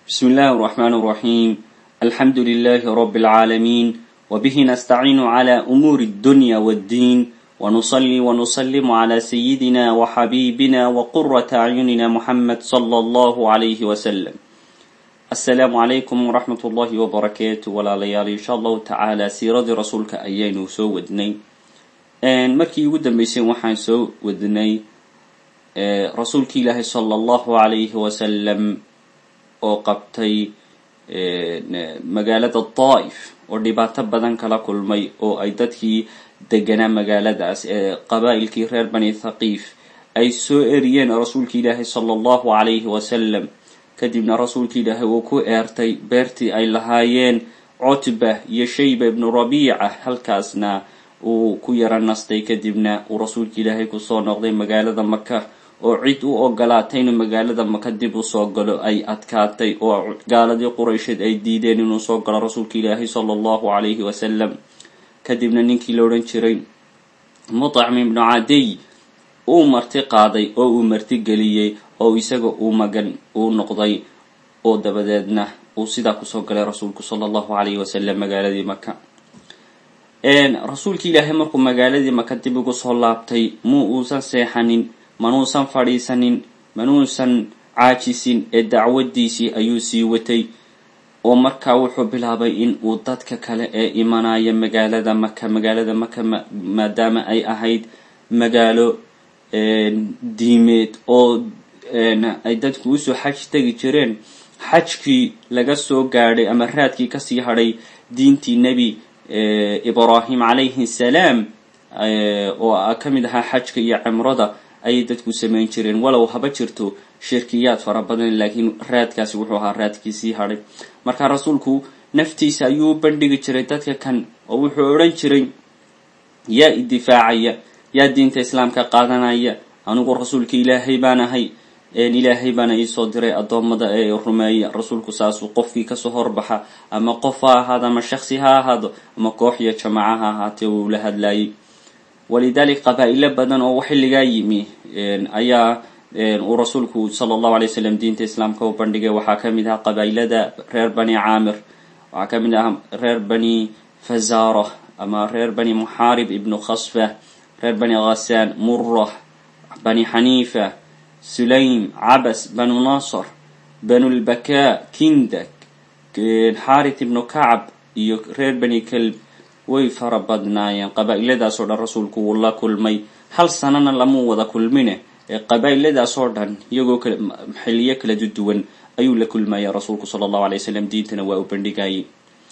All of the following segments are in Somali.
بسم الله الرحمن الرحيم الحمد لله رب العالمين وبه نستعين على أمور الدنيا والدين ونصلي ونسلم على سيدنا وحبيبنا وقرة أعيننا محمد صلى الله عليه وسلم السلام عليكم ورحمة الله وبركاته ولا ليالي إن شاء الله تعالى سيرة رسولك أيين سو ودني markii ugu dambeysay waxaan soo wadnay rasuulki ilaahi sala allahu calayhi wasalam oo qabtay magaalada daa'if oo dhibaato badan kala kulmay oo ay dadkii deganaa magaaladaas ee qabaa'ilkii reer bani thaqiif ay soo eriyeen rasuulki ilaahi sala allahu calayhi wasalam kadibna rasuulki ilaahi uu ku eertay beertii ay lahaayeen cutba iyo shayba ibnu rabiica halkaasna uu ku yara nastay kadibna uu rasuulka ilaahay kusoo noqday magaalada maka oo cid u ogolaatay inuu magaalada maka dib usoo galo ay adkaatay oo gaaladii quraysheed ay diideen inuu soo galo rasuulka ilaahay sala allahu calayhi wasalam kadibna ninkii la odhan jiray mutacm ibnu cadiy uu marti qaaday oo uu marti geliyey oo isaga uu magan uu noqday oo dabadeedna uu sidaa kusoo galay rasuulku sala allahu calayhi wasalam magaaladii maka rasuulki ilaahay markuu magaaladii maka dib ugu soo laabtay mu uusan seexanin manuusan fadhiisanin manuusan caajisin ee dacwadiisii ayuu sii watay oo markaa wuxuu bilaabay in uu dadka kale ee imanaya magaalada maka magaalada maka maadaama ay ahayd magaalo diimeed oo ay dadku usoo xaj tegi jireen xajkii laga soo gaadhay ama raadkii kasii hadhay diintii nebi ibrahim calayhi salaam oo ka mid ahaa xajka iyo cimrada ayay dadku samayn jireen walow haba jirto shirkiyaad fara badan laakiin raadkaasi wuxuu ahaa raadkii sii hadhay marka rasuulku naftiisa ayuu u bandhigi jiray dadka kan oo wuxuu odhan jiray yaa idifaacaya yaa diinta islaamka qaadanaya anigu rasuulka ilaahay baan ahay ilaahay baana iisoo diray addoommada ee rumeeya rasuulku saasuu qofkii kasoo horbaxa ama qof ha ahaado ama shaksi ha ahaado ama koox iyo jamaca ha ahaatee uu la hadlayay walidalik qabaa'ilo badan oo xilligaa yimi ayaa uu rasuulku sala allahu alay wasalam diinta islaamka u bandhigay waxaa kamid ahaa qabaa'ilada reer bani caamir waxaa kamid ahaa reer bani fazara ama reer bani muxaarib ibnu khasfa reer bani khasaan murah bani xaniifa sulaym cabas banu nasr banu lbakaa kindak xarit ibnu kacab iyo reer bani kelb way fara badnaayeen qabaa'iladaas oo dhan rasuulku wuu la kulmay hal sanana lamuu wada kulmine ee qabaa'iladaas oo dhan iyagoo xiliyo kala duwan ayuu la kulmaya rasuulku sala allahu alay wasalam diintana waa u bandhigayay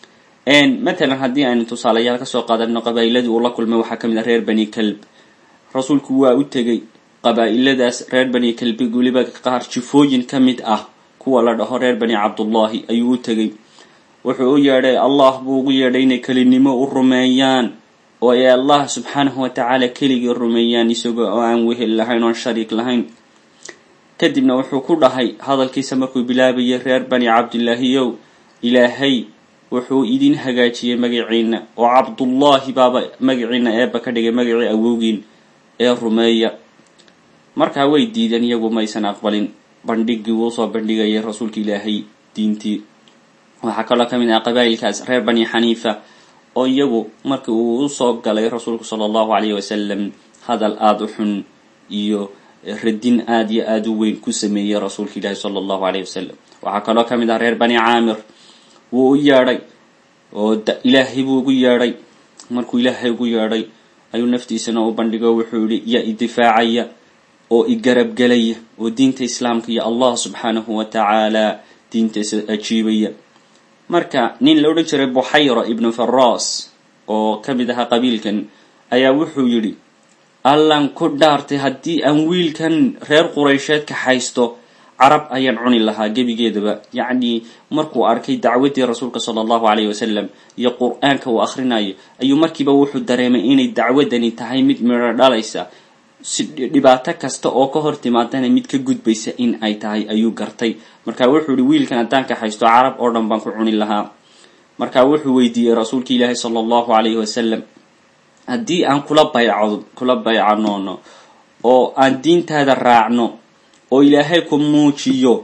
matalan haddii aynu tusaalayaal kasoo qaadano qabaa'iladii uu la kulmay waxaa kamid ah reer bani kelb rasuulku waa u tegay qabaa'iladaas reer bani kelbi weliba qaar jifooyin ka mid ah kuwa la dhaho reer bani cabdullahi ayuu u tegay wuxuu u yeedhay allah buu ugu yeedhay inay kelinimo u rumeeyaan oo ay allah subxaanahu wa tacaala keligii rumeeyaan isagoo oo aan wehel lahayn oon shariik lahayn kadibna wuxuu ku dhahay hadalkiisa markuu bilaabayay reer bani cabdillaahiyow ilaahay wuxuu idin hagaajiyey magaciina oo cabdullaahi baaba magaciina eeba ka dhigay magacii awowgiin ee rumeeya markaa way diideen iyagu maysan aqbalin bandhigii uu soo bandhigayay rasuulka ilaahay diintii waxaa kaloo ka mid ah qabaa'ilkaas reer bani xaniifa oo iyagu markii uu usoo galay rasuulku sala allahu calayhi wasalam hadal aada u xun iyo radin aada iyo aada u weyn ku sameeyey rasuulka ilaahi sala allahu calayhi wasalam waxaa kaloo ka mid ah reer bani caamir wuu u yeedhay oo ilaahay buu ugu yeedhay markuu ilaahay ugu yeedhay ayuu naftiisana u bandhigo wuxuu yihi yaa idifaacaya oo igarabgelaya oo diinta islaamka iyo allah subxaanahu wa tacaala diintaisa ajiibaya marka nin la odhan jiray buxayra ibnu faras oo ka mid ahaa qabiilkan ayaa wuxuu yidhi allan ku dhaartay haddii aan wiilkan reer quraysheed ka haysto carab ayaan cuni lahaa gebigeedaba yacni markuu arkay dacwaddii rasuulka sala allahu calayhi wasalam iyo qur-aanka uu akhrinayo ayuu markiiba wuxuu dareemay inay dacwaddani tahay mid midho dhalaysa si dhibaato kasta oo ka hor timaadana mid ka gudbaysa in ay tahay ayuu gartay marka wuxuu yihi wiilkan haddaan ka haysto carab oo dhan baan ku cuni lahaa marka wuxuu weydiiyey rasuulka ilaahi sala allahu calayhi wasalam haddii aan kula baycdo kula baycanoono oo aan diintaada raacno oo ilaahay ku muujiyo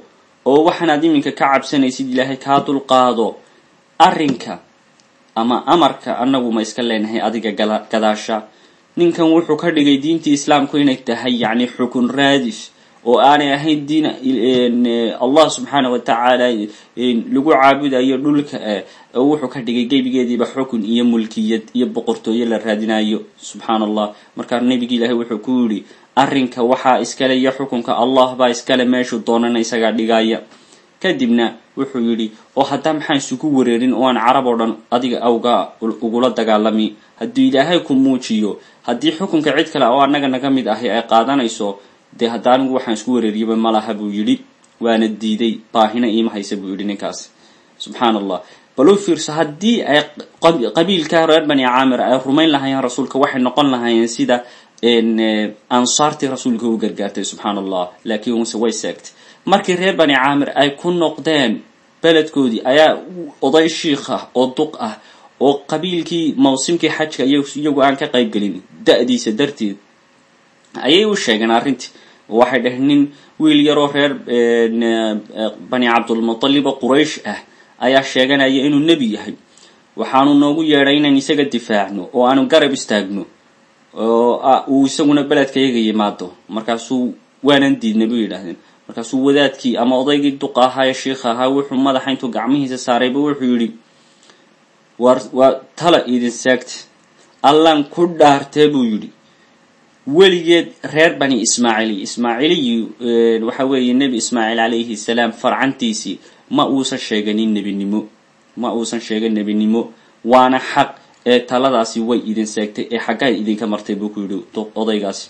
oo waxaanaad iminka ka cabsanaysid ilaahay kaa dulqaado arrinka ama amarka annagu ma iska leenahay adiga gadaasha ninkan wuxuu ka dhigay diintii islaamku inay tahay yacni xukun raadis oo aanay ahayn diin allah subxaana wa tacaala lagu caabudayo dhulka oo wuxuu ka dhigay gebigeediiba xukun iyo mulkiyad iyo boqortooyo la raadinayo subxaana allah markaa nebigi ilaahay wuxuu ku yidhi arrinka waxaa iskale iyo xukunka allah baa iskale meeshuu doonana isagaa dhigaya kadibna wuxuu yidhi oo haddaa maxaan isugu wareerin oo aan carab oo dhan adiga awga ugula dagaalami hadduu ilaahay ku muujiyo haddii xukunka cid kale oo annaga naga mid ahi ay qaadanayso dee hadda anigu waxaan isku wareeriyaba malaha buu yidhi waana diiday baahina iima haysa buu yidhi ninkaasi subxaana allah bal u fiirso haddii ay qabiilka reer bani caamir ay rumayn lahaayeen rasuulka waxay noqon lahaayeen sida ansaartii rasuulka u gargaartay subxaana allah laakiin unse way seegtay markii reer bani caamir ay ku noqdeen beledkoodii ayaa oday shiikh ah oo duq ah oo qabiilkii mawsimkii xajka iyagu aan ka qayb gelin da-diisa darteed ayay u sheegeen arrintii waxay dhaheen nin wiil yaroo reer bani cabdulmutalib oo quraysh ah ayaa sheeganaya inuu nebi yahay waxaanu noogu yeedhay inaan isaga difaacno oo aanu garab istaagno oo uu isaguna beledkayaga yimaado markaasuu waanan diidnay bay yidhaahdeen markaasuu wadaadkii ama odaygii duqa ahaa ee shiikha ahaa wuxuu madaxa intuu gacmihiisa saarayba wuxuu yidhi war waa tala idin seegta allan ku dhaartee buu yidhi weligeed reer bani ismaaciiliy ismaaciiliyi waxa weeye nebi ismaaciil calayhi salaam farcantiisii ma uusan sheeganin nebinimo ma uusan sheegan nebinimo waana xaq ee taladaasi way idin seegtay ee xaggaa idinka martay buu ku yidhi odaygaasi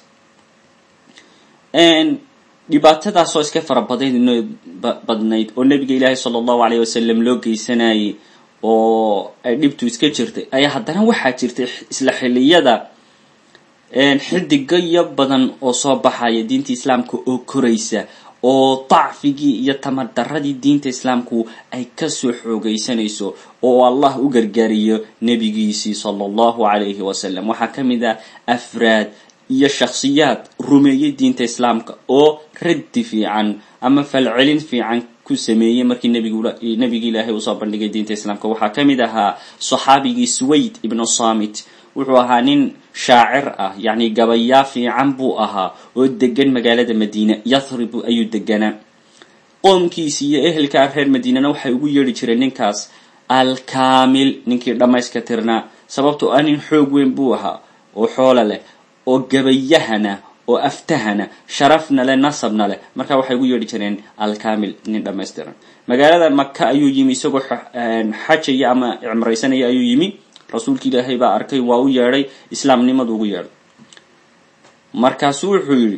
dhibaatadaasoo iska fara badayn badnayd oo nabiga ilaahi sala allahu alayh wasalam loo geysanayay oo ay dhibtu iska jirtay ayaa haddana waxaa jirtay isla xilliyada xidigayo badan oo soo baxaya diinta islaamka oo koraysa oo dacfigii iyo tamar daradii diinta islaamku ay kasoo xoogaysanayso oo allah u gargaariyo nebigiisii sala allahu alayhi wasalam waxaa ka mid ah afraad iyo shakhsiyaad rumeeyey diinta islaamka oo raddi fiican ama falcelin fiican ku sameeyey markii nabigi ilaahay usoo bandhigay diinta islaamka waxaa ka mid ahaa saxaabigii suwayd ibnu samit wuxuu ahaa nin shaacir ah yacni gabayaa fiican buu ahaa oo degan magaalada madiina yathrib ayuu deganaa qoomkiisi iyo ehelka reer madiinana waxay ugu yeedhi jireen ninkaas alkaamil ninkii dhammayska tirnaa sababtoo ah nin xoog weyn buu ahaa oo xoolo leh oo gabayahana oo aftahana sharafna leh nasabna leh marka waxay ugu yeedhi jireen alkamil nin dhamaystiran magaalada maka ayuu yimi isagoo xajaya ama cimraysanaya ayuu yimi rasuulka ilaahay baa arkay waa u yeedhay islaamnimadu ugu yeedhay markaasu wuxuu yidhi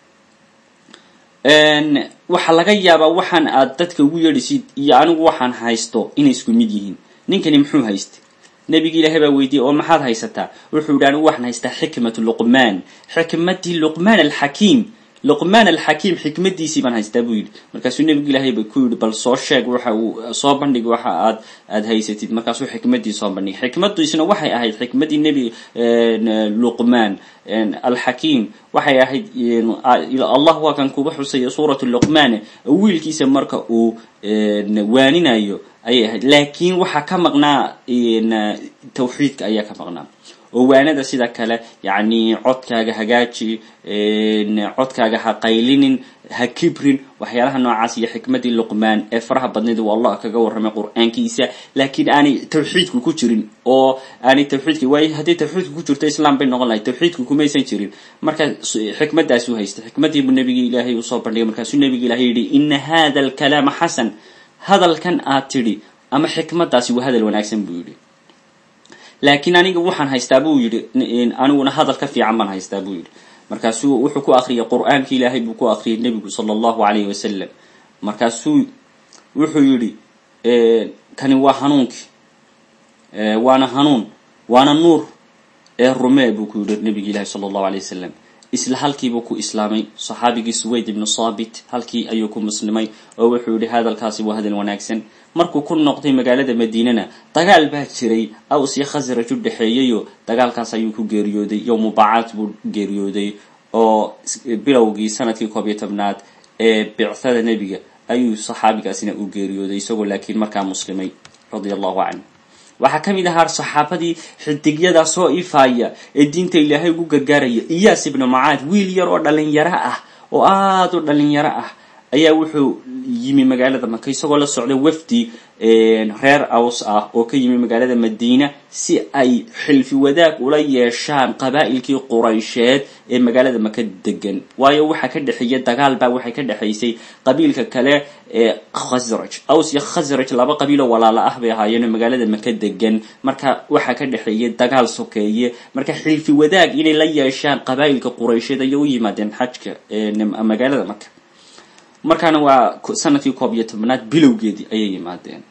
waxaa laga yaabaa waxaan aad dadka ugu yeedhisid iyo anigu waxaan haysto inay isku mid yihiin ninkani muxuu haystay nabigi ilaahay baa weydiiyey oo maxaad haysataa wuxuu yidhi anigu waxaan haystaa xikmatu luqmaan xikmatii luqmaan alxakiim luqmaan alxakiim xikmadiisii baan haystaa buu yidhi markaasuu nebigu ilaahay ba ku yidhi bal soo sheeg waxa uu soo bandhig waxa aad aad haysatid markaasuu xikmadii soo bandhigay xikmadiisuna waxay ahayd xikmadii nebi luqmaan alxakiim waxay ahayd allah waa kan kuba xusaya suuratu luqmaan wiilkiisa marka uu waaninayo ayay ahayd laakiin waxaa ka maqnaa tawxiidka ayaa ka maqnaa oo waanada sida kale yacni codkaaga hagaaji codkaaga ha qaylinin ha kibrin waxyaalaha noocaas iyo xikmadii luqmaan ee faraha badnayd uu allah kaga warramay qur-aankiisa laakiin aanay tawxiidku ku jirin oo aanay tawxiidka waayo haddii tawxiidku ku jirto islaam bay noqon lahay tawxiidku kumaysan jirin marka xikmadaasuu haystay xikmadii buu nabigi ilaahay usoo bandhigay markaasuu nabiga ilahay yidhi ina hada alkalaama xasan hadalkan aad tidhi ama xikmadaasi waa hadal wanaagsan buu yidhi laakiin aniga waxaan haystaa buu yidhi aniguna hadal ka fiican baan haystaa buu yidhi markaasuu wuxuu ku akriyay qur-aanki ilaahay buu ku akriyay nebigu sala allahu alayhi wasalam markaasuu wuxuu yidhi kani waa hanuunkii waana hanuun waana nuur ee rumee buu ku yidhi nebigi ilahi sala allahu alayh wasalam isla halkiibuu ku islaamay saxaabigii suwayd ibnu saabit halkii ayuu ku muslimay oo wuxuu yihi hadalkaasi waa hadal wanaagsan markuu ku noqday magaalada madiinana dagaal baa jiray aws iyo khasraj u dhexeeyayo dagaalkaas ayuu ku geeriyooday yowmu bacaad buu geeriyooday oo bilowgii sanadkii koob iyo tobnaad ee bicthada nebiga ayuu saxaabigaasina u geeriyooday isagoo laakiin markaa muslimay radia allahu canhu waxaa ka mid ahaa saxaabadii xidigyada soo ifaaya ee diinta ilaahay ugu gargaaraya iyaas ibnu macaad wiil yar oo dhalinyaro ah oo aada u dhalinyaro ah ayaa wuxuu yimi magaalada maka isagoo la socda wafdi reer aws ah oo ka yimi magaalada madiina si ay xilfi wadaag ula yeeshaan qabaa'ilkii quraysheed ee magaalada maka degan waayo waxaa ka dhexeeya dagaal baa waxay ka dhexaysay qabiilka kale ee khasraj aws iyo khasraj laba qabiiloo walaala ah bay ahaayeen oo magaalada maka degan marka waxaa ka dhexeeya dagaal sokeeye marka xilfi wadaag inay la yeeshaan qabaa'ilka quraysheed ayay u yimaadeen xajka magaalada maka markaana waa sanadkii koob iyo tobnaad bilowgeedii ayay yimaadeen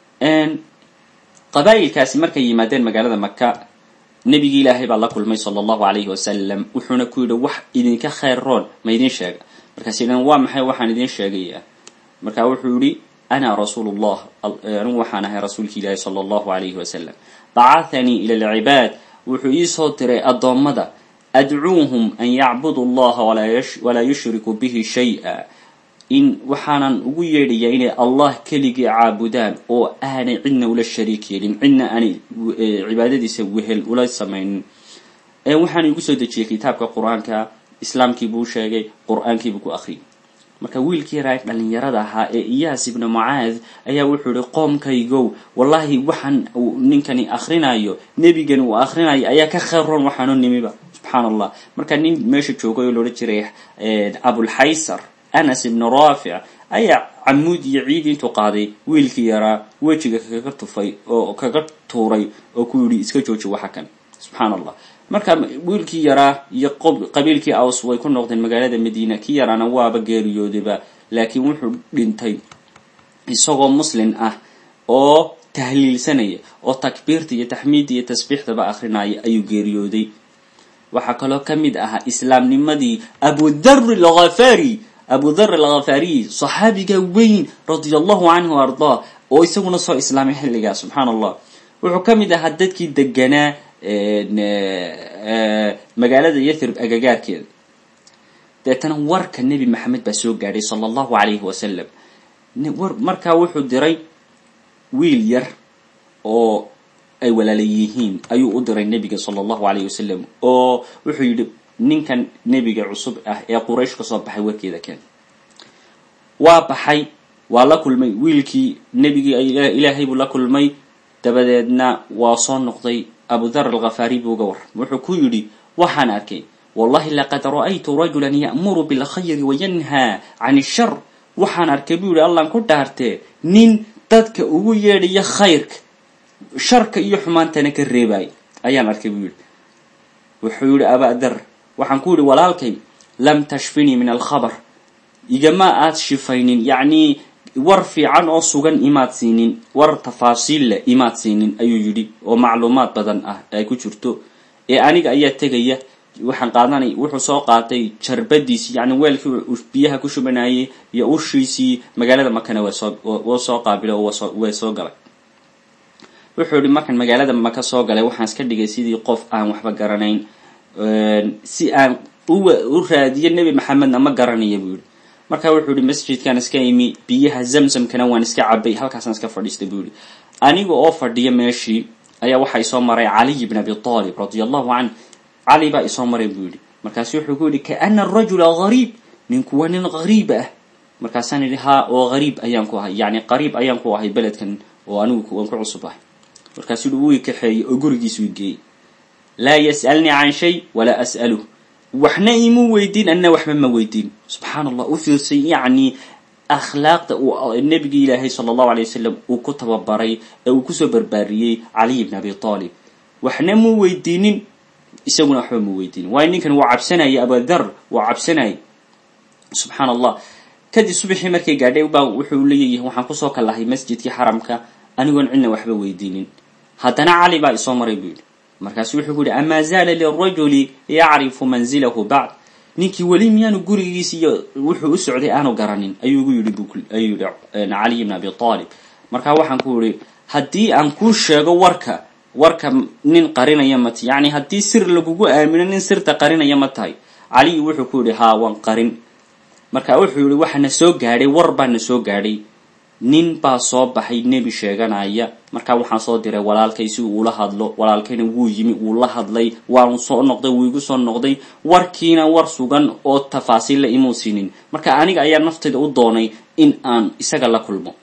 qabaa'ilkaasi markay yimaadeen magaalada maka nebigii ilaahay baa la kulmay sala allahu alayhi wasalam wuxuuna ku yidhi wax idinka khayr roon ma idin sheega markaas yidhan waa maxay waxaan idin sheegayaa marka wuxuu yihi ana rasuulu llah anigu waxaan ahay rasuulki ilaahi sala allahu alayhi wasalam bacathanii ila alcibaad wuxuu iisoo diray addoommada adcuuhum an yacbudu allaha walaa yushriku bihi shay-a in waxaanan ugu yeedhayaa inay allah keligii caabudaan oo aanay cidna ula shariik yeelin cidna aanay cibaadadiisa wehel ula samaynin waxaana igu soo dejiyey kitaabka qur-aanka islaamkii buu sheegay qur-aankiibuu ku akhriyay marka wiilkii yaraa dhalinyarada ahaa ee iyaas ibnu mucaad ayaa wuxuu yihi qoomkaygow wallahi waxaan uu ninkani akhrinayo nebigani uu akhrinayo ayaa ka khayr roon waxaanu nimiba subxaan allah marka nin meesha joogay oo loodhan jiray abulxaysar anas ibnu raafic ayaa camuud iyo ciid intuu qaaday wiilkii yaraa wejiga kaga tufay oo kaga tuuray oo ku yidhi iska jooji waxa kan subxaan allah marka wiilkii yaraa iyo qabiilkii aws way ku noqdeen magaalada madiina kii yaraana waaba geeriyoodayba laakiin wuxuu dhintay isagoo muslin ah oo tahliilsanaya oo takbiirta iyo taxmiidda iyo tasbiixdaba akrinaya ayuu geeriyooday waxaa kaloo ka mid ahaa islaamnimadii abudari alghafari abu dhar alghafariy saxaabiga weyn radia allahu canhu ardaa oo isaguna soo islaamay xilligaa subxaan allah wuxuu ka mid ahaa dadkii deganaa magaalada yathrib agagaarkeeda deetana warka nebi maxamed baa soo gaadhay sala allahu alayhi wasalam markaa wuxuu diray wiil yar oo ay walaala yihiin ayuu u diray nebiga sala allahu alayhi wasalam oo wuxuu yidhi ninkan nebiga cusub ah ee quraysh ka soo baxay warkeeda keen waa baxay waa la kulmay wiilkii nebigii ilaahay buu la kulmay dabadeedna waa soo noqday abudar alkhafaari buu uga warram wuxuu ku yidhi waxaan arkay wallahi laqad ra'aytu rajulan ya'muru bilkhayri wayanhaa can ishar waxaan arkay buu yihi allaan ku dhaartee nin dadka ugu yeedhaya khayrka sharka iyo xumaantana ka reebay ayaan arkay buu yihi wuxuu yihi abadar waxaan ku yidhi walaalkay lam tashfinii min alkhabar igama aad shifaynin yacnii war fiican oo sugan imaad siinin war tafaasiil leh imaad siinin ayuu yidhi oo macluumaad badan ah ay ku jirto ee aniga ayaa tegaya waxaan qaadanay wuxuu soo qaatay jarbadiisii yacni weelkii biyaha ku shubanayay iyo ushiisii magaalada makana wsoo soo qaabila oo way soo galay wuxuu yihi markaan magaalada maka soo galay waxaan iska dhigay sidii qof aan waxba garanayn si aan u raadiyo nebi maxamedna ma garanaya buu yihi marka wuxuu yihi masjidkaan iska imi biyaha zamzamkana waan iska cabay halkaasaan iska fadhiistay buu yihi aniga oo fadhiya meeshii ayaa waxaa isoo maray caliy bn abi talib radia allahu canh cali baa isoo maray buu yihi markaasu wuxuu ku yihi kaana arajula gariib ninku waa nin gariib ah markaasaan yidhi haa oo gariib ayaan ku ahay yani qariib ayaan ku ahay beledkan oo anigu waan ku cusub ahay markaasuu yihi wuu kaxeeyey oo gurigiisu geeyey laa yas'alnii can shay walaa as'aluh waxna imuu weydiin anna waxba ma weydiin subxaan allah u fiirsay yacni akhlaaqda uu nebigi ilaahay sala allahu alay wasalam uu ku tababaray ee uu kusoo barbaariyey caliy bn abi talib waxna muu weydiinin isaguna waxba muu weydiinin waayo ninkan waa cabsanaya abudar waa cabsanaya subxaan allah kadib subaxii markay gaadhay baa wuxuu leeyahay waxaan kusoo kalahay masjidkii xaramka anigoon cidna waxba weydiinin haddana cali baa isoo maray buu yidhi markaasu wuxuu ku yihi amaa zaala lirajuli yacrifu manzilahu bacd ninkii weli miyaanu gurigiisi iyo wuxuu u socday aanu garanin ayuu gu yidhi ayuu yihi caliy bn abi talib markaa waxaan ku yihi haddii aan kuu sheego warka warka nin qarinaya ma ti yani haddii sir lagugu aamino nin sirta qarinaya ma tahay caliy wuxuu ku yihi haa waan qarin marka wuxuu yihi waxaana soo gaadhay war baana soo gaadhay nin baa soo baxay nebi sheeganaya markaa waxaan soo diray walaalkay si uu ula hadlo walaalkayna wuu yimi wuu la hadlay waanu soo noqday wuu igu soo noqday warkiina war sugan oo tafaasiilla imuu sinin marka aniga ayaa naftayda u doonay in aan isaga la kulmo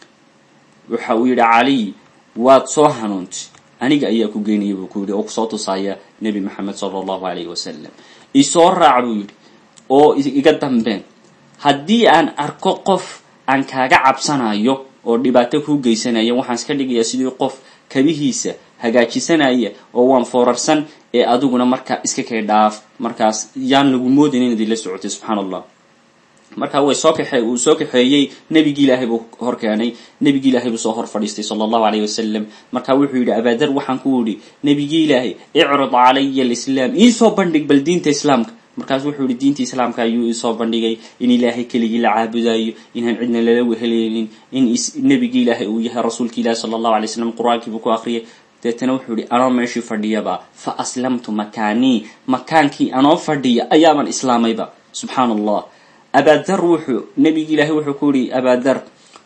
waxa uu yidhi caliy waad soo hanuuntay aniga ayaa ku geynaya buu ku yidhi oo kusoo tusaaya nebi maxamed sala allahu alayhi wasalam isoo raac buu yidhi oo iga dambeen haddii aan arko qof aan kaaga cabsanayo oo dhibaato kuu geysanaya waxaan iska dhigayaa sidii qof kabihiisa hagaajisanaya oo waan foorarsan ee adiguna markaa iska kay dhaaf markaas yaan lagu moodin inaad ila socotay subxaana allah markaa way soo kaxe uu soo kaxeeyey nebigii ilaahay buu hor keenay nebigii ilaahay buu soo hor fadhiistay sala allahu alayh wasalam markaa wuxuu yidhi abaadar waxaan ku idhi nebigii ilaahay icrid calaya alislaam iisoo bandhig bal diinta islaamka markaas wuxuu yihi diinta islaamka ayuu isoo bandhigay in ilaahay keligii la caabudayo inaan cidna lala wehelaynin in nebigii ilaahay uu yahay rasuulki ilahi sala allahu alay slam qur-aankiibuu ku akriyay deetana wuxuu yihi anoo meeshii fadhiyaba fa aslamtu makaanii makaankii anoo fadhiya ayaaban islaamayba subxaana allah abaadar wuxuu nebigi ilaahay wuxuu ku yihi abaadar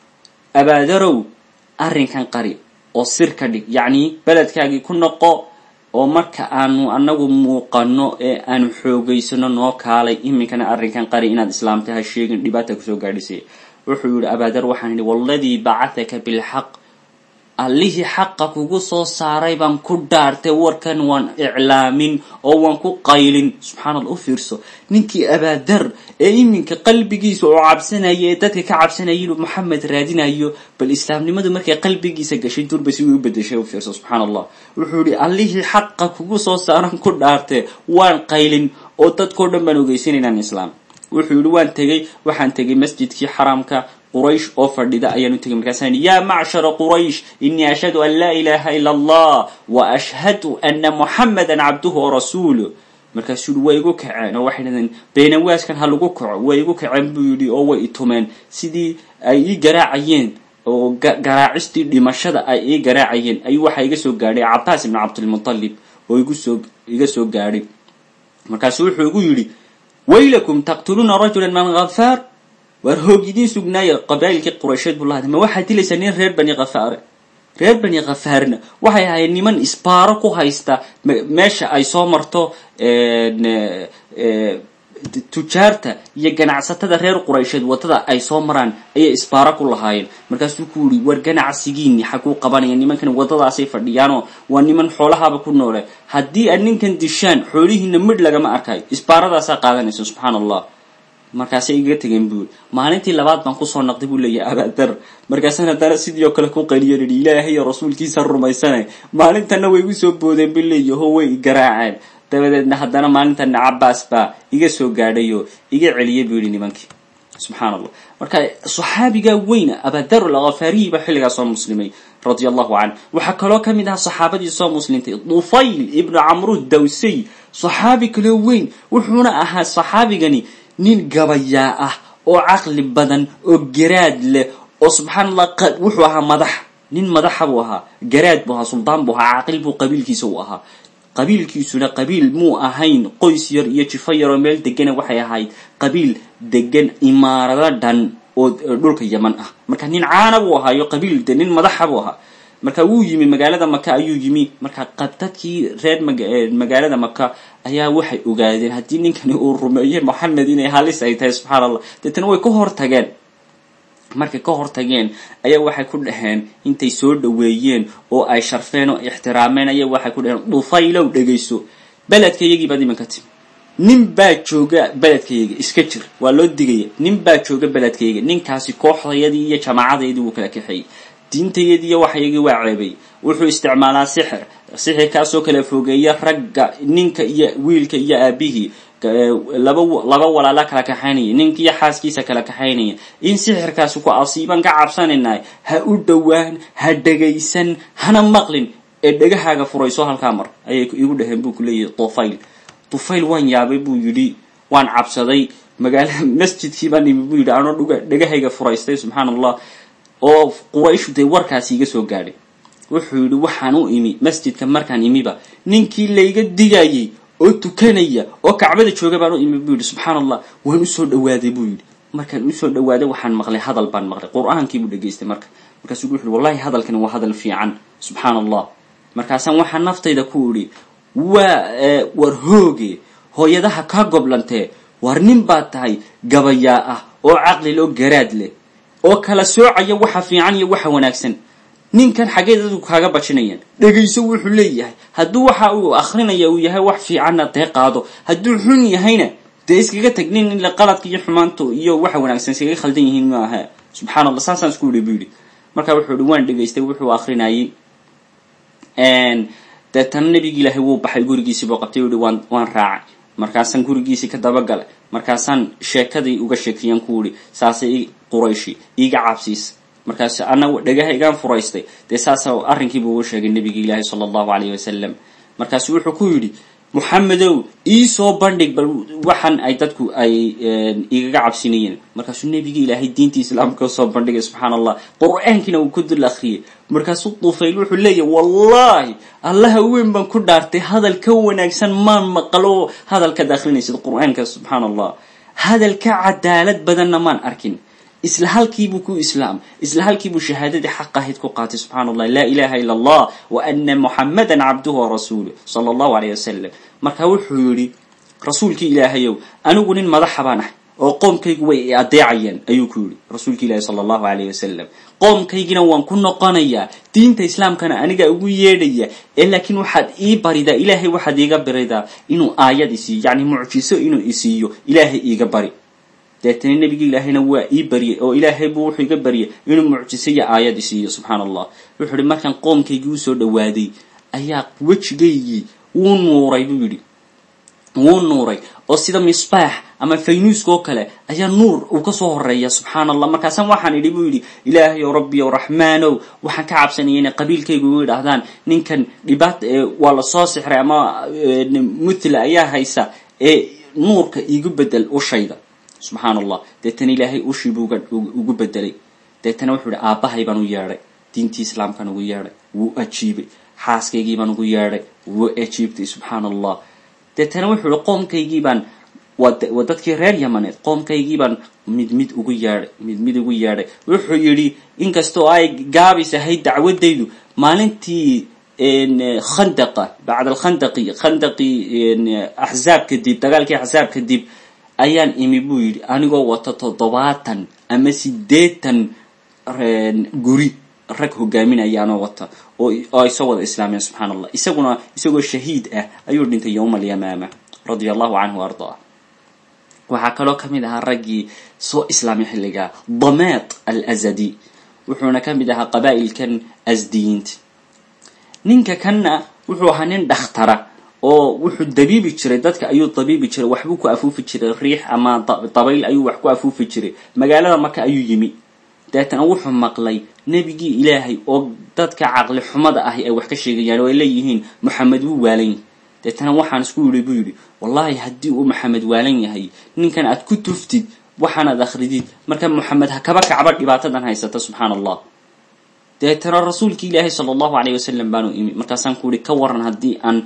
abaadarow arrinkan qari oo sir ka dhig yacni beledkaagii ku noqo oo marka aanu anagu muuqano ee aanu xoogaysano noo kaalay iminkana arrinkan qari inaad islaamta ha sheegin dhibaata kusoo gaadhisay wuxuu yihi abaadar waxaan idhi waladii bacataka bilxaq allihii xaqa kugu soo saaray baan ku dhaartay warkan waan iclaamin oo waan ku qaylin subxaana alla u fiirso ninkii abaadar ee iminka qalbigiisa oo cabsanaya ee dadka ka cabsanaya inuu maxamed raadinayo bal islaamnimadu markay qalbigiisa gashay durba si uu u bedeshay u fiirso subxaana allah wuxuu yihi allihii xaqa kugu soo saaran ku dhaartay waan qaylin oo dadkao dhan baan ogeysan inaan islaam wuxuu yihi waan tegey waxaan tegay masjidkii xaramka quraysh oo fadhida ayaan u tegay markaasaan yidhi yaa macshara quraysh inii ashhadu an laa ilaha ila allah wa ashhadu ana muxamadan cabduhu wa rasuuluh markaasuu yihi way igu kaceen oo waxay dhahdeen beenawaaskan ha lagu kaco way igu kaceen buu yidhi oo way itumeen sidii ay ii garaacayeen oo garaacistii dhimashada ay ii garaacayeen ayuu waxaa iga soo gaadhay cabaas ibn cabdilmutalib oo igusoo iga soo gaadhay markaasu wuxuu igu yidhi waylakum taqtuluuna rajula man hafaar waar hoog idiin sugnaaya qabaa'ilkii quraysheed buu lahada ma waxaad dilaysaa nin reer bani khafaare reer bani khafaarna waxay ahayd niman isbaaro ku haysta meesha ay soo marto tujaarta iyo ganacsatada reer quraysheed wadada ay soo maraan ayay isbaaro ku lahaayeen markaasuu ku yihi war ganacsigiini xaguu qabanaya nimankan wadadaasay fadhiyaanoo waa niman xoolahaaba ku noole haddii aad ninkan dishaan xoolihiina midh lagama arkayo isbaaradaasaa qaadanaysa subxaana allah markaasay igaga tegeen buu yiri maalintii labaad baan kusoo naqday buu leeyahay abaadar markaasaan haddana sidii oo kale ku qaliyan idhi ilaahay iyo rasuulkiisa rumaysanay maalintana way igu soo boodeen bu leeyaho way igaraaceen dabadeedna haddana maalintana cabaas baa iga soo gaadhay oo iga celiyay buu yihi nimankii subxaan allah marka saxaabigaa weyna abadar alkhafaariyi baa xilligaa soo muslimay radia allahu canh waxaa kaloo ka mid aha saxaabadii soo muslimtay dufayl ibnu camru dawsay saxaabi kaloo weyn wuxuuna ahaa saxaabigani nin gabayaa ah oo caqli badan oo garaad leh oo subxaan allah wuxuu ahaa madax nin madaxa buu ahaa garaad buu ahaa suldaan buu ahaa caqli buu qabiilkiisa u ahaa qabiilkiisuna qabiil muu ahayn qoys yar iyo jifo yar oo meel degana waxay ahayd qabiil degan imaarado dhan oo dhulka yaman ah marka nin caana buu ahaayo qabiil de nin madaxa buu ahaa marka wuu yimi magaalada maka ayuu yimi marka dadkii reer magaalada maka ayaa waxay ogaadeen haddii ninkani uu rumeeyey moxamed inay halis ay tahay subxaan allah deetana way ka hor tageen markay ka hor tageen ayaa waxay ku dhaheen intay soo dhaweeyeen oo ay sharfeen oo ixtiraameen ayaa waxay ku dhaheen dhufaylow dhegayso beledkayagii baad iminka timi nin baa jooga beledkayga iska jir waa loo digaya nin baa jooga beledkayga ninkaasi kooxdayadii iyo jamaacadaydii wuu kala kaxeeyey diintayadiiyo waxyagii waa ceebay wuxuu isticmaalaa sixir sixirkaasoo kala fogeeya ragga ninka iyo wiilka iyo aabihii laba laba walaala kala kaxaynaya ninkiiyo xaaskiisa kala kaxaynaya in sixirkaasi ku asiiban ka cabsanaynaay ha u dhowaan ha dhegaysan hana maqlin ee dhegahaaga furayso halkaa mar ayay igu dhaheen buu ku leeyahay tufayl tufayl waan yaabay buu yidhi waan cabsaday magaala masjidkii baan imi buu yidhi anoo dhuga dhegahayga furaystay subxaana allah oo qurayshu dee warkaasi iga soo gaadhay wuxuu yidhi waxaan u imi masjidka markaan imiba ninkii layga digayay oo tukanaya oo kacbada jooga baan u imi buu yidhi subxaana allah waan usoo dhawaaday buu yidhi markaan usoo dhawaaday waxaan maqlay hadal baan maqlay qur-aankiibuu dhegaystay marka markaasuu wuxu uhi wallahi hadalkani waa hadal fiican subxaan allah markaasaan waxaa naftayda ku idhi waa war hooge hooyadaha kaa goblantee war nin baad tahay gabayaa ah oo caqli loo garaad leh oo kala soocaya waxa fiican iyo waxa wanaagsan ninkan xaggee dadku kaaga bajinayaan dhegayso wuxuu leeyahay hadduu waxa uu akrinaya uu yahay wax fiicanna dee qaado hadduu xun yahayna dee iskaga tag nin ila qaladka iyo xumaantu iyo waxa wanaagsan iskaga khaldan yihiin maaha subxaan allah saasaan isku idhi bu yidhi marka wuxuu ihi waan dhegaystay wuxuu akrinayay deetana nebigi ilaahay wuu baxay gurigiisii buu qabtay u yihi waan waan raacay markaasaan gurigiisii ka dabagalay markaasaan sheekadii uga sheekiyaan ku idhi saasay qurayshi iiga cabsiisa markaas ana dhagaha igaan furaystay dee saasa arrinkiibuu uga sheegay nebigi ilaahi sala allahu alayh wasalam markaasu wuxuu ku yidhi moxamedow iisoo bandhig bal waxan ay dadku ay igaga cabsinayeen markaasuu nebigi ilaahay diintii islaamka usoo bandhigay subxaan allah qur-aankiina uu ku dul akriyay markaasuu tufayl wuxuu leeyahy wallahi allaha weyn baan ku dhaartay hadal ka wanaagsan maan maqalo hadalkaad akrinaysid qur-aanka subxaan allah hadal ka cadaalad badanna maan arkin isla halkiibuu ku islaam isla halkiibuu shahaadadii xaq ahayd ku qaatay subxana allah laa ilaha ila allah wa ana muxamadan cabduhu warasuuluh sala allahu alayh wasalam marka wuxuu yidhi rasuulkii ilaahayow anigu nin madaxa baan ahay oo qoomkaygu way adeecayaan ayuu ku yidhi rasuulki ilaahi sala allahu alayh wasalam qoomkaygina waan ku noqonayaa diinta islaamkana anigaa ugu yeedhaya ee laakiin waxaad ii baridaa ilaahay waxaad iiga baridaa inuu aayad isiiyo yacni mucjiso inuu isiiyo ilaahay iiga bari deetana nebigi ilaahayna waa ii baryay oo ilaahay buu wuxuu iga baryay inuu mucjiso iyo aayad isiiyo subxaana allah wuxuu ihi markaan qoomkaygii usoo dhawaaday ayaa wejigaygii wuu nuuray buu yidhi wuu nuuray oo sida misbaax ama faynuuska oo kale ayaa nuur uu kasoo horeeya subxaana allah markaasaan waxaan idhi buu yidhi ilaahay ow rabbi ow raxmaanow waxaan ka cabsanaya inay qabiilkaygu u idhaahdaan ninkan dhibaat waa lasoo sixray ama muthla ayaa haysa ee nuurka iigu bedel ushayda subxaan allah deetana ilaahay ushii buu ugu bedelay deetana wuxuu ihi aabbahay baan u yeedhay diintii islaamkaan ugu yeedhay wuu ajiibay xaaskaygii baan ugu yeedhay wuu ajiibtay subxaan allah deetana wuxuu ihi qoomkaygii baan waa dadkii reer yamaneed qoomkaygii baan mid mid ugu yeedhay mid mid ugu yeedhay wuxuu yidhi inkastoo ay gaabis ahayd dacwadaydu maalintii khandaqa bacda alkhandaqi khandaqii axzaab kadib dagaalkii axzaab kadib ayaan imi buu yidhi anigoo wata toddobaatan ama siddeetan guri rag hogaaminayaanoo wata oo ay soo wada islaameen subxaan allah isaguna isagoo shahiid ah ayuu dhintay yowma alyamaama radia allahu canhu ardaa waxaa kaloo ka mid ahaa raggii soo islaamay xilligaa dameed al azadi wuxuuna ka mid ahaa qabaa'ilkan asdiyiinta ninka kanna wuxuu ahaa nin dhakhtara oo wuxuu dabiibi jiray dadka ayuu dabiibi jiray waxbuu ku afuufi jiray riix ama dabayl ayuu wax ku afuufi jiray magaalada marka ayuu yimi deetana wuxuu maqlay nebigii ilaahay oo dadka caqli xumada ahi ay wax ka sheegayaan oo ay leeyihiin moxamed wuu waalan yahay deetana waxaan isku yidhi buu yidhi wallahi haddii uu maxamed waalan yahay ninkan aad ku tuftid waxaanaad akridid marka moxamed ha kaba kacba dhibaatadan haysata subxaana allah deetana rasuulki ilaahay sala allahu alayh wasalam baanu imi markaasaan ku yihi ka waran haddii aan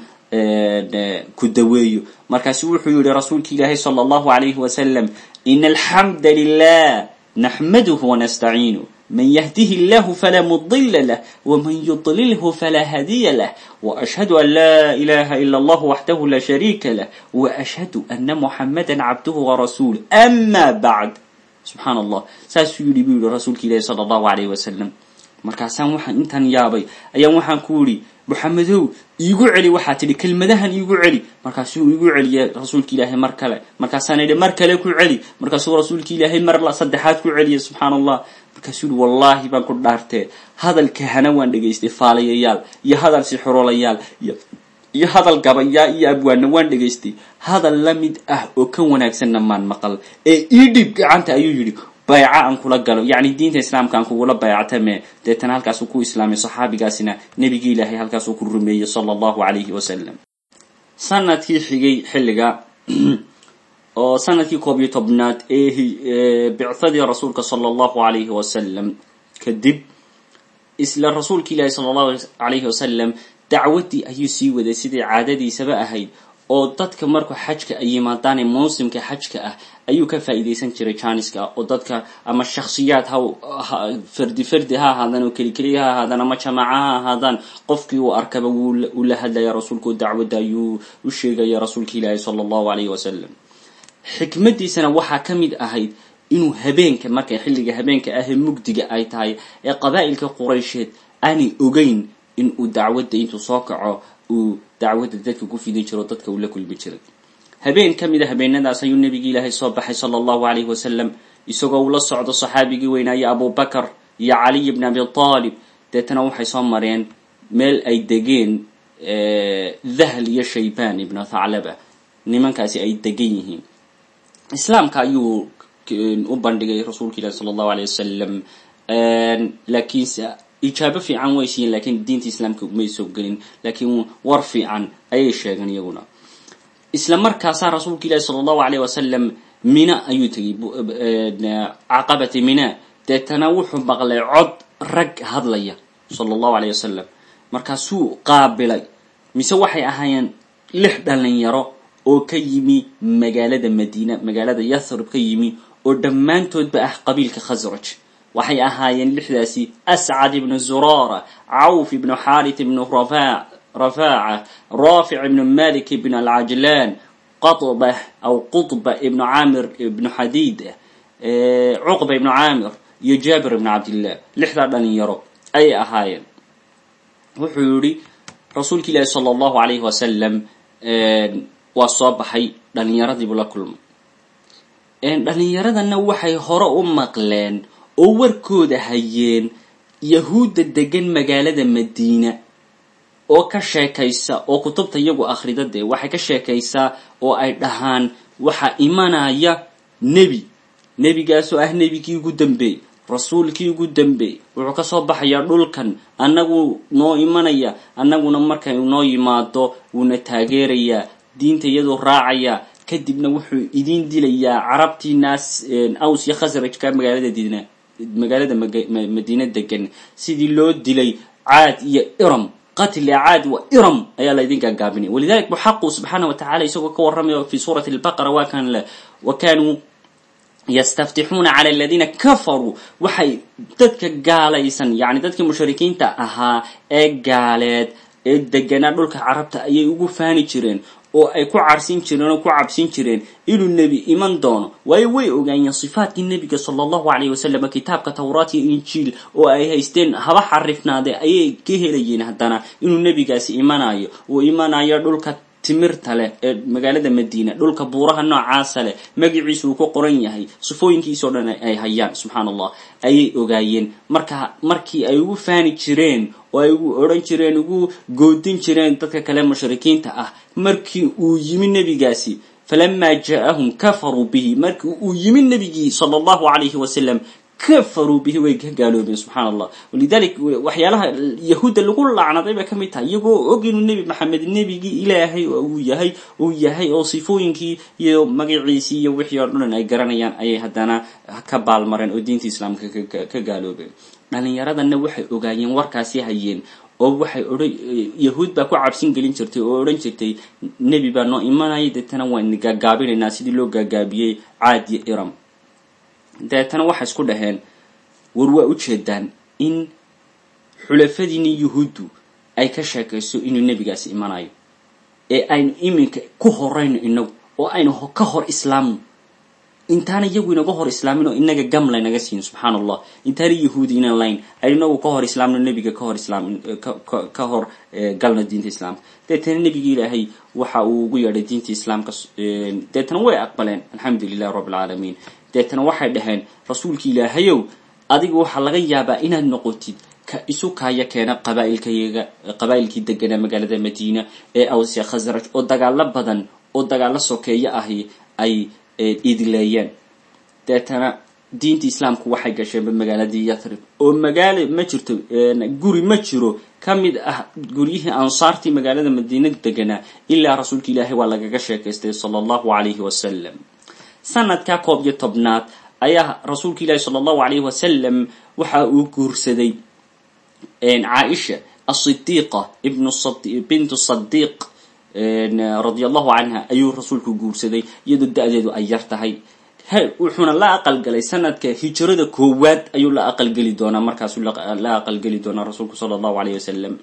ku daweeyo markaasu wuxuu yihi rasuulki ilaahay sala allahu alayhi wasalam ina alxamda lilah naxmaduhu wanastaciinu man yahdihi illahu falaa mudila lah wman yudlilhu falaa hadiya lah waashhadu an laa ilaha ila allah waxdahu la shariika lah waashhadu ana muxamada cabduhu warasuuluh ama bacd subxaan allah saasuu yihi buu yihi rasuulka ilahi sala allahu alayh wasalam markaasaan waxaan intaan yaabay ayaan waxaan ku idhi moxamedow iigu celi waxaa tidhi kelmadahan iigu celi markaasuu iigu celiyay rasuulka ilaahay mar kale markaasaan idhi mar kale ku celi markaasuu rasuulka ilaahay mar saddexaad ku celiyay subxaan allah markaasuu yihi wallaahi baan ku dhaartee hadalka hana waan dhegaystay faalayayaal iyo hadal sixurolayaal iyo hadal gabayaa iyo abwaanna waan dhegaystay hadal la mid ah oo ka wanaagsanna maan maqal ee ii dhib gacanta ayuu yidhi bayca aan kula galo yacni diinta islaamka aan kugula bayctame deetana halkaasuu ku islaamay saxaabigaasina nebigii ilaahay halkaasuu ku rumeeyey sala allahu calayhi wasalam sanadkii xigay xilliga oo sanadkii koob iyo tobnaad ee bicadii rasuulka sala allahu alayhi wasalam kadib isla rasuulka ilaahi sala allahu alayhi wasalam dacwaddii ayuu sii waday sidai caadadiisaba ahayd oo dadka markuu xajka ay yimaadaane mawsimka xajka ah ayuu ka faa'iidaysan jiray janiska oo dadka ama shakhsiyaad ha fardi fardi ha ahaadaan oo keli keliya ha ahaadaan ama jamaaca ha ahaadaan qofkii uu arkaba wuu la hadlaya rasuulku dacwadda ayuu u sheegaya rasuulka ilaahi sala allahu alayhi wasalam xikmadiisana waxaa ka mid ahayd inuu habeenka markay xilliga habeenka ahee mugdiga ay tahay ee qabaa'ilka quraysheed aanay ogeyn inuu dacwadda intuu soo kaco uu dacwadda dadka ku fidin jiro dadka uu la kulmi jiray habeen ka mid a habeenadaas ayuu nebigi ilaahay soo baxay sala allahu alayhi wasalam isagoo uu la socdo saxaabigii weynaaye abubakar iyo caliy bni abi taalib deetana waxay soo mareen meel ay degeen dahl iyo shaybaan ibnu thaclaba nimankaasi ay degan yihiin islaamka ayuu u bandhigay rasuulka ilahi sala allahu aleyh wasalam laakiinse ijaabo fiican way siiyeen lakiin diinta islaamka may soo gelin laakiin war fiican ayay sheegeen iyaguna isla markaasaa rasuulka ilahi sala allahu aleyh wasalam mina ayuu tegey caqabati mina deetana wuxuu maqlay cod rag hadlaya sala allahu aleyh wasalam markaasuu qaabilay mise waxay ahaayeen lix dhalinyaro oo ka yimi magaalada madiina magaalada yathrib ka yimi oo dhammaantoodba ah qabiilka khasraj waxay ahaayeen lixdaasi ascad ibnu zurara cawf ibnu xarit ibnu rafaaca rafic ibnu malik ibn alcajlan qatba aw qutba ibnu camir ibnu xadiid cuqba ibnu camir iyo jaabir ibnu cabdillah lixdaa dhalinyaro ayay ahaayeen wuxuu yihi rasuulka ilaahi sala allahu alayhi wasalam waa soo baxay dhalinyaradiibuu la kulmay dhalinyaradana waxay hore u maqleen oo warkooda hayeen yahuudda degan magaalada madiina oo ka sheekaysa oo kutubta iyagu akhrida dee waxay ka sheekaysaa oo ay dhahaan waxaa imanaya nebi nebigaasoo ah nebigii ugu dambeey rasuulkii ugu dambeey wuxuu kasoo baxayaa dhulkan annagu noo imanaya annaguna markay noo yimaado wuuna taageerayaa diinta iyadoo raacaya kadibna wuxuu idin dilayaa carabtii naas aws iyo khasrajka magaalada dina magaalada madiina degan sidii loo dilay caad iyo iram qatli caad wa iram ayaa la idin gaagaabinaya walidalik bu xaqu subxaana wa tacala isagoo ka warramaya fi suurati albaqara waa kan le wa kanuu yastaftixuuna cala aladiina kafaruu waxay dadka gaalaysan yani dadkii mushrikiinta ahaa ee gaaleed ee deganaa dhulka carabta ayay ugu faani jireen oo ay ku carsin jireen oo ku cabsin jireen inuu nebi iman doono waayo way ogaayeen sifaatkii nebiga sala allahu alayh wasalam kitaabka tawraat iyo injiil oo ay haysteen haba xarifnaade ayay ka helayeen haddana inuu nebigaasi imanayo uu imanayo dhulka timirta leh ee magaalada madiina dhulka buuraha noocaasa leh magaciisu uu ku qoran yahay sifooyinkiisao dhan ay hayaan subxaan allah ayay ogaayeen marka markii ay ugu faani jireen oo ay ugu odhan jireen ugu goodin jireen dadka kale mushrikiinta ah markii uu yimi nebigaasi falamaa ja'ahum kafaruu bihi markii uu yimi nebigii sala allahu alayhi wasalam kafaruu bihi way ka gaaloobeen subxaan allah walidalik waxyaalaha yahuudda lagu lacnaday bay ka mid tahay iyagoo og inuu nebi maxamed nebigii ilaahay uu yahay uu yahay oo sifooyinkii iyo magaciisii iyo wixii oo dhan ay garanayaan ayay haddana ka baalmareen oo diinta islaamka ka gaaloobeen dhalinyaradana waxay ogaayeen warkaasi hayeen oo waxay odhan yahuud baa ku cabsin gelin jirtay oo odhan jirtay nebi baa noo imanaya deetana waan gaagaabinaynaa sidii loo gaagaabiyey caad iyo iram deetana waxay isku dhaheen war waa ujeedaan in xulafadiini yuhuuddu ay ka sheekayso inuu nebigaasi imanayo ee aynu iminka ku horayno inagu oo aynu ka hor islaamno intaana iyagu inaga hor islaamin oo inaga gam laynaga siin subxaan allah intaana yahuudi inan layn aynu inagu ka hor islaamno nebiga ka hor islaam ka hor galno diinta islaamka deetana nebigi ilaahay waxa uu ugu yeedhay diinta islaamka deetana way aqbaleen alxamdu lilahi rabbi alcaalamiin deetana waxay dhaheen rasuulki ilaahayow adiga waxaa laga yaabaa inaad noqotid ka isu kaaya keena qabaailkayaga qabaa'ilkii deganaa magaalada madiina ee awsya khasraj oo dagaalo badan oo dagaalo sokeeyo ahi ay idileeyeen deetana diinta islaamku waxay gasheenba magaaladii yathrib oo magaalo ma jirto guri ma jiro ka mid ah guryihii ansaartii magaalada madiina deganaa ilaa rasuulka ilaahay waa lagaga sheekaystay sala allahu alayhi wasalam sanadka koob iyo tobnaad ayaa rasuulka ilaahi sala allahu alayhi wasalam waxa uu guursaday caaisha asidiiqa ibnu bintu sadiiq radia allahu canha ayuu rasuulku guursaday iyadoo da-deedu ay yar tahay wuxuuna la aqalgalay sanadka hijrada koowaad ayuu la aqalgeli doonaa markaasuu la aqalgeli doonaa rasuulku sala allahu alayh wasalam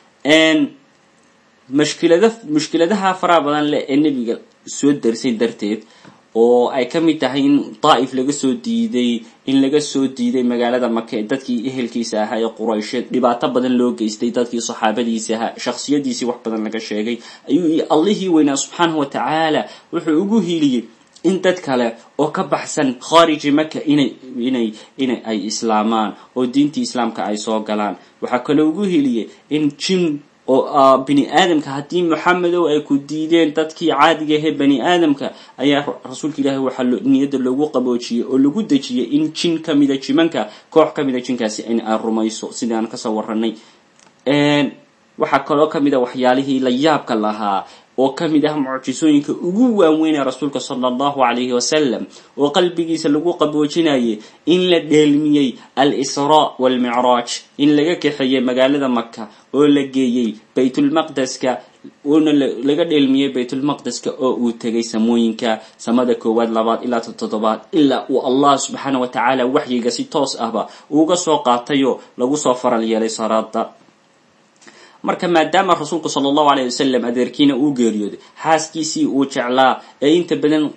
mushkilada mushkiladaha faraha badan leh ee nebiga soo darsay darteed oo ay ka mid tahay in daa'if laga soo diiday in laga soo diiday magaalada maka ee dadkii ehelkiisa ahaa ee quraysheed dhibaato badan loo geystay dadkii saxaabadiisa ahaa shakhsiyadiisii wax badan laga sheegay ayuu allihii weynaa subxaanahu wa tacaala wuxuu ugu hiiliyey in dad kale oo ka baxsan khaariji maka inay inay inay ay islaamaan oo diintii islaamka ay soo galaan waxaa kaloo ugu heliyey in jin oo bini aadamka haddii moxamedow ay ku diideen dadkii caadiga ahee bani aadamka ayaa rasuulka ilaahi waxaa niyadda loogu qaboojiyey oo lagu dejiyey in jin kamida jimanka koox kamida jinkaasi in ay rumayso sidii aan kasoo waranay waxaa kaloo kamid a waxyaalihii la yaabka lahaa oo ka mid ah mucjisooyinka ugu waaweynee rasuulka sala allahu calayhi wasalam oo qalbigiisa lagu qaboojinayay in la dheelmiyey al-israa waalmicraaj in laga kaxeeyey magaalada maka oo la geeyey baytulmaqdeska uuna laga dheelmiyey baytulmaqdeska oo uu tegay samooyinka samada koowaad labaad ilaa toddobaad ilaa uu allah subxaana wa tacaala waxyiga si toos ahba uuga soo qaatayoo lagu soo faral yeelay salaada marka maadaama rasuulku sala allahu alayh wasalam adeerkiina uu geeriyooday xaaskiisii uu jeclaa ee inta badan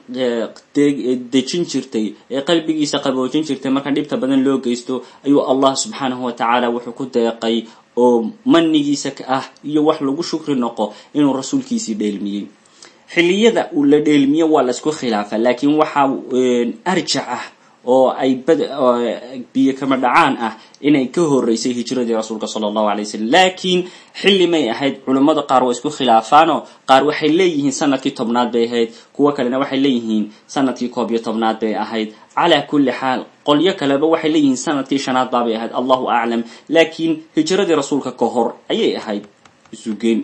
dejin jirtay ee qalbigiisa qaboojin jirtay marka dhibta badan loo geysto ayuu allah subxaanahu wa tacaala wuxuu ku deeqay oo manigiisa ka ah iyo wax lagu shukri noqo inuu rasuulkiisii dheelmiyey xilliyada uu la dheelmiyo waa laisku khilaafa laakiin waxaa arjac ah oo ay bad biyo kama dhacaan ah inay ka horeysay hijradii rasuulka sala allahu alay wasalam laakiin xilli may ahayd culummada qaar waa isku khilaafaanoo qaar waxay leeyihiin sanadkii tobnaad bay ahayd kuwo kalena waxay leeyihiin sanadkii koob iyo tobnaad bay ahayd calaa kulli xaal qolyo kaleba waxay leeyihiin sanadkii shanaad baabay ahayd allahu aclam laakiin hijradii rasuulka ka hor ayay ahayd isugeen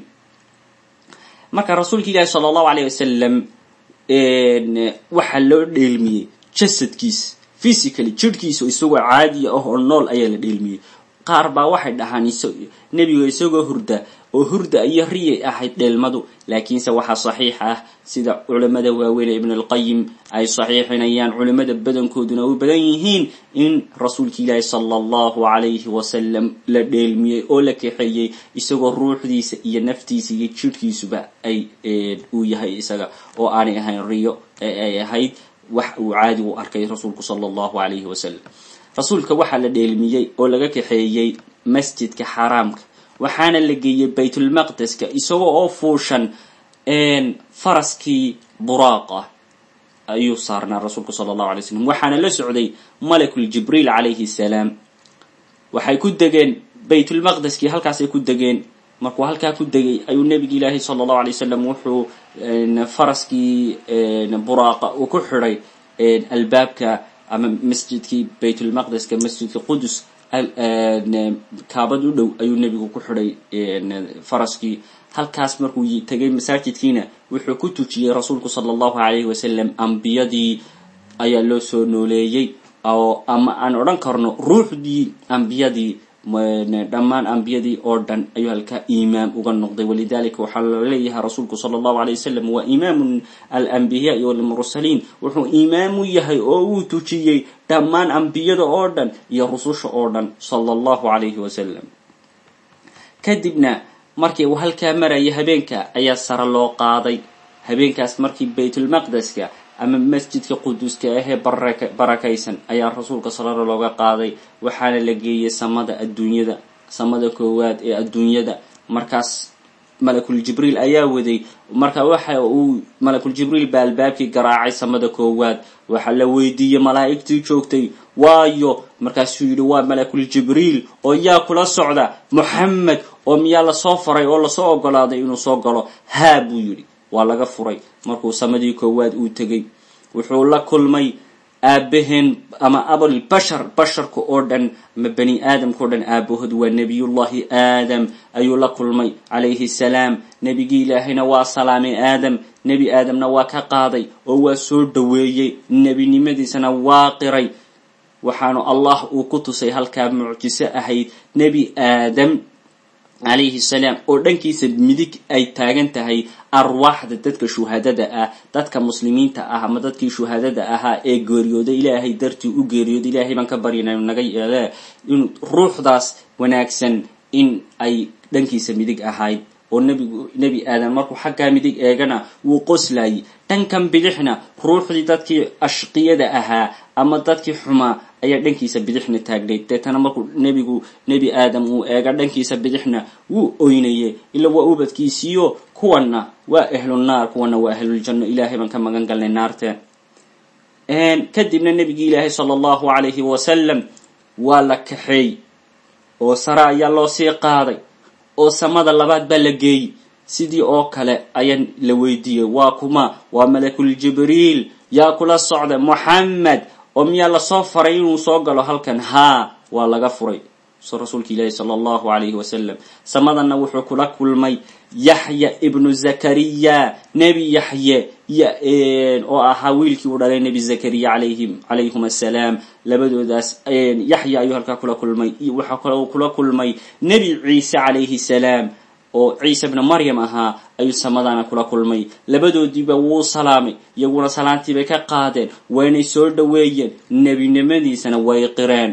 marka rasuulka ilaahi sala allahu alayh wasalam waxaa loo dheelmiyey jasadkiis physically jirhkiisa isagoo caadiya ah oo nool ayaa la dheelmiyey qaar baa waxay dhahaan nebiga isagoo hurda oo hurda iyo riyay ahayd dheelmadu laakiinse waxaa saxiix ah sida culamada waaweyn ee ibn alqayim ay saxiixinayaan culimada badankooduna u badan yihiin in rasuulka ilaahi sala allahu calayhi wasalam la dheelmiyey oo la kaxeeyey isagoo ruuxdiisa iyo naftiisa iyo jirhkiisuba ay uu yahay isaga oo aanay ahayn riyo ee ay ahayd wax uu caadi u arkay rasuulku sala allahu calayhi wasalam rasuulka waxaa la dheelmiyey oo laga kaxeeyey masjidka xaaraamka waxaana la geeyey baytulmaqdeska isagoo oo fuushan faraskii buraaqa ayuu saarnaa rasuulku sala allahu alay slam waxaana la socday malakul jibriil calayhi salaam waxay ku degeen baytulmaqdeskii halkaasay ku degeen markuu halkaa ku degay ayuu nebigi ilaahi sala allahu alay wasalam wuxuu faraskii buraaqa uu ku xidhay albaabka ama masjidkii baytulmaqdeska masjidka qudus kaabad u dhow ayuu nebigu ku xidhay faraskii halkaas markuu tegay masaajidkiina wuxuu ku tujiyey rasuulku sala allahu calayhi wasalam ambiyadii ayaa loo soo nooleeyey oo ama aan odhan karno ruuxdii ambiyadii dhammaan ambiyadii oo dhan ayuu halkaa imaam uga noqday walidalika waxaa laleeyahay rasuulku sala allahu alay wasalam waa imaamu alanbiyaai walmursaliin wuxuu imaam u yahay oo uu tujiyey dhammaan ambiyada oo dhan iyo rususha oo dhan sala allahu calayhi wasalam kadibna markii uu halkaa maraya habeenka ayaa sare loo qaaday habeenkaas markii baytulmaqdeska ama masjidka quduska ahee barakaysan ayaa rasuulka salala looga qaaday waxaana la geeyey samada adduunyada samada koowaad ee adduunyada markaas malakul jibriil ayaa waday marka waxa uu malakul jibriil baa albaabkii garaacay samada koowaad waxaa la weydiiyey malaa'igtii joogtay waayo markaasuu yidhi waa malakul jibriil oo yaa kula socda moxamed oo miyaa lasoo faray oo lasoo ogolaaday inuu soo galo haa buu yidhi waa laga furay markuu samadii koowaad uu tegey wuxuu la kulmay aabaheen ama abul bashar basharka oo dhan ama bani aadamka o dhan aabahood waa nebiyullahi aadam ayuu la kulmay calayhi salaam nebigii ilaahayna waa salaamay aadam nebi aadamna waa ka qaaday oo waa soo dhoweeyey nebinimadiisana waa qiray waxaanu allah uu ku tusay halkaa mucjiso ahayd nebi aadam calayhi salaam oo dhankiisa midig ay taagan tahay arwaaxda dadka shuhadada ah dadka muslimiinta ah ama dadkii shuhadada ahaa ee geeriyooday ilaahay dartii u geeriyooday ilaahay baan ka baryana naga yeele in ruuxdaas wanaagsan in ay dhankiisa midig ahayd oo nebigu nebi aadan markuu xaggaa midig eegana wuu qoslayay dhankan bidixna ruuxdii dadkii ashqiyada ahaa ama dadkii xumaa ayaa dhankiisa bidixna taagnayd deetana markuu nebigu nebi aadam uu eega dhankiisa bidixna wuu oynayay ila waa ubadkiisiiyo kuwanna waa ahlunaar kuwanna waa ahluljanno ilaahay baan ka magan galnay naarte kadibna nebigii ilaahay sala allahu calayhi wasalam waa la kaxeey oo sare ayaa loo sii qaaday oo samada labaad baa la geeyey sidii oo kale ayaa la weydiiyey waa kuma waa malakul jibriil yaa kula socda moxamed oo miyaa lasoo faray inuu soo galo halkan haa waa laga furay so rasuulka ilaahi sala allahu calayhi wasalam samadana wuxuu kula kulmay yaxya ibnu zakariya nebi yaxye oo ahaa wiilkii uu dhalay nebi zakariya alayhim calayhum assalaam labadoodaas yaxya ayuu halkaa kula kulmay waxaa kale kula kulmay nebi ciise calayhi salaam oo ciise bna maryam ahaa ayuu samadana kula kulmay labadoodiiba wuu salaamay iyaguna salaantiibay ka qaadeen waynay soo dhoweeyeen nebinimadiisana way qireen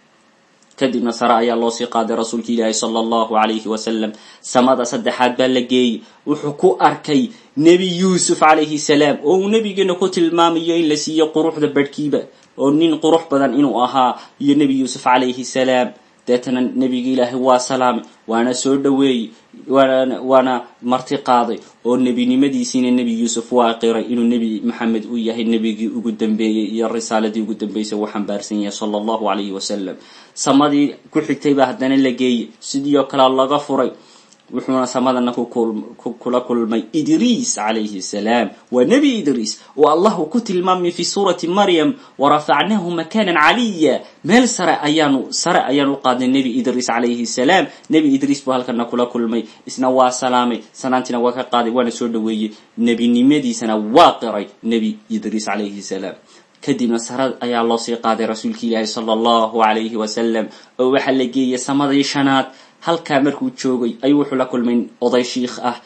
kadibna sare ayaa loo sii qaaday rasuulka ilaahi sala allahu calayhi wasalam samada saddexaad baa la geeyey wuxuu ku arkay nebi yuusuf calayhi salaam oo uu nebigeena ku tilmaamayo in la siiyo quruxda badhkiiba oo nin qurux badan inuu ahaa iyo nebi yuusuf calayhi salaam deetana nebiga ilaahay waa salaamay waana soo dhoweeyey waana waana marti qaaday oo nebinimadiisiina nebi yuusuf waa qiray inuu nebi maxamed uu yahay nebigii ugu dambeeyey iyo risaaladii ugu dambeysay uu xambaarsan yahay sala allahu calayhi wasalam samadii ku xigtay baa haddana la geeyey sidii oo kalea laga furay wuxuuna samadana kula kulmay idriis calayhi salaam waa nebi idriis oo allah uu ku tilmaamay fi suurati maryam warafacnaahu makanan caliya meel sare ayaanu sare ayaan u qaadnay nebi idriis calayhi salaam nebi idriis buu halkana kula kulmay isna waa salaamay sanaantiina waa ka qaaday waana soo dhoweeyey nebinimadiisana waa qiray nebi idriis calayhi salaam kadibna sare ayaa loo sii qaaday rasuulka ilaahi sala allahu calayhi wasalam oo waxaa la geeyay samadii shanaad halkaa markuu joogay ayuu wuxuu la kulmay oday shiikh ah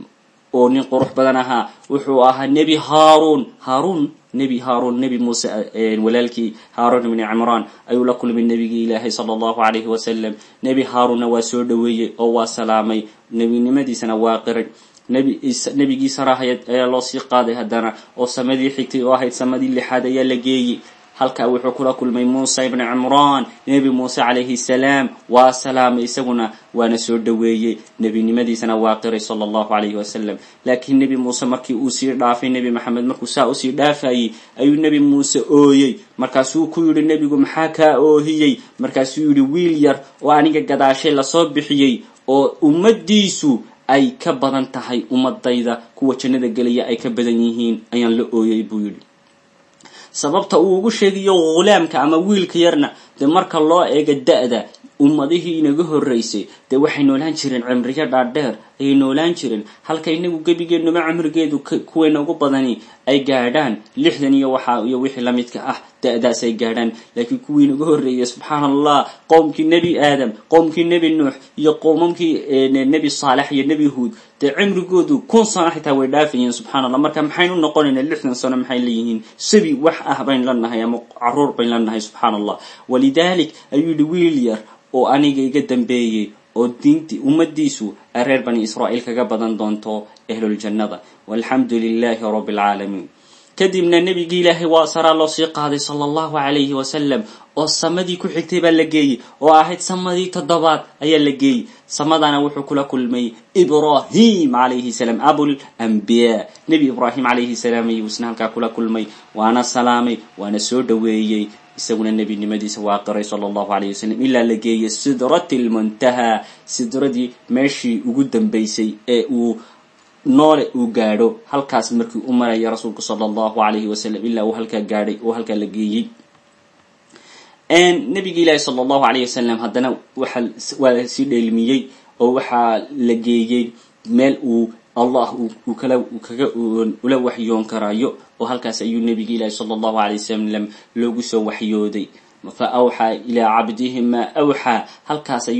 oo nin qurux badan ahaa wuxuu ahaa nebi haaruun haaruun nebi haaruun nebi muuse walaalkii haaruun ibni cimraan ayuu la kulmay nebigii ilaahay sala allahu calayhi wasalam nebi haaruunna waa soo dhoweeyey oo waa salaamay nebinimadiisana waa qiray nebigii sarahayad ayaa loo sii qaaday haddana oo samadii xigtay oo ahayd samadii lixaad ayaa la geeyey halkaa wuxuu kula kulmay muusa ibni cimraan nebi muuse calayhi salaam waa salaamay isaguna waana soo dhoweeyey nebinimadiisana waa qiray sala allahu calayhi wasalam laakiin nebi muuse markii uu sii dhaafay nebi maxamed markuu saa usii dhaafayey ayuu nebi muuse ooyey markaasuu ku yidhi nebigu maxaa kaa oohiyey markaasuu yidhi wiil yar oo aniga gadaashay lasoo bixiyey oo ummadiisu ay ka badan tahay ummadayda kuwa jannada gelaya ay ka badan yihiin ayaan la ooyey buu yidhi sababta uu ugu sheegayo ghulaamka ama wiilka yarna dee marka loo eego da-da ummadihii inaga horreysay dee waxay noolaan jireen cimriyo dhaadheer ayay noolaan jireen halka inagu gebigeenuma cimrigeedu kuweena ugu badani ay gaadhaan lixdan iyo waxa iyo wixii lamidka ah da-daas ay gaadhaan laakiin kuwii inaga horreeyay subxaana allah qowmkii nebi aadam qowmkii nebi nuux iyo qowmamkii nebi saalex iyo nebi huud dee cimrigoodu kun sano xitaa way dhaafayeen subxana allah marka maxaynu noqonaynaa lixdan sano maxay leeyihiin sabi wax ah bayn la nahay ama caruur bayn la nahay subxaana allah walidalik ayuu yihi wiil yar oo aniga iga dambeeyey oo diinti ummadiisu ay reer bani israa'iil kaga badan doonto ahluljannada walxamdu lilahi rabbi alcaalamiin kadibna nebigii ilaahay waa saraa loo sii qaaday sala allahu calayhi wasalam oo samadii ku xigtay baa la geeyey oo ahayd samadii toddobaad ayaa la geeyey samadana wuxuu kula kulmay ibrahim calayhi salaam abul ambiyaa nebi ibraahim calayhi salaam ayuu isna halkaa kula kulmay waana salaamay waana soo dhoweeyey isaguna nebinimadiisa waa qiray sala allahu alayh wasalam ilaa la geeyey sidrati lmuntaha sidradii meeshii ugu dambeysay ee uu noole uu gaadho halkaas markii u maraya rasuulku sala allahu alayhi wasalam ilaa uu halkaa gaadhay oo halkaa la geeyey nabigi ilaahi sala allahu alayh wasalam haddana waxa waa lasii dheelmiyey oo waxaa la geeyey meel uu allah uu kala kaga ula waxyoon karayo oo halkaas ayuu nebigi ilaahi sala allahu alay wasalam loogu soo waxyooday fa awxaa ilaa cabdihi maa awxaa halkaas ayuu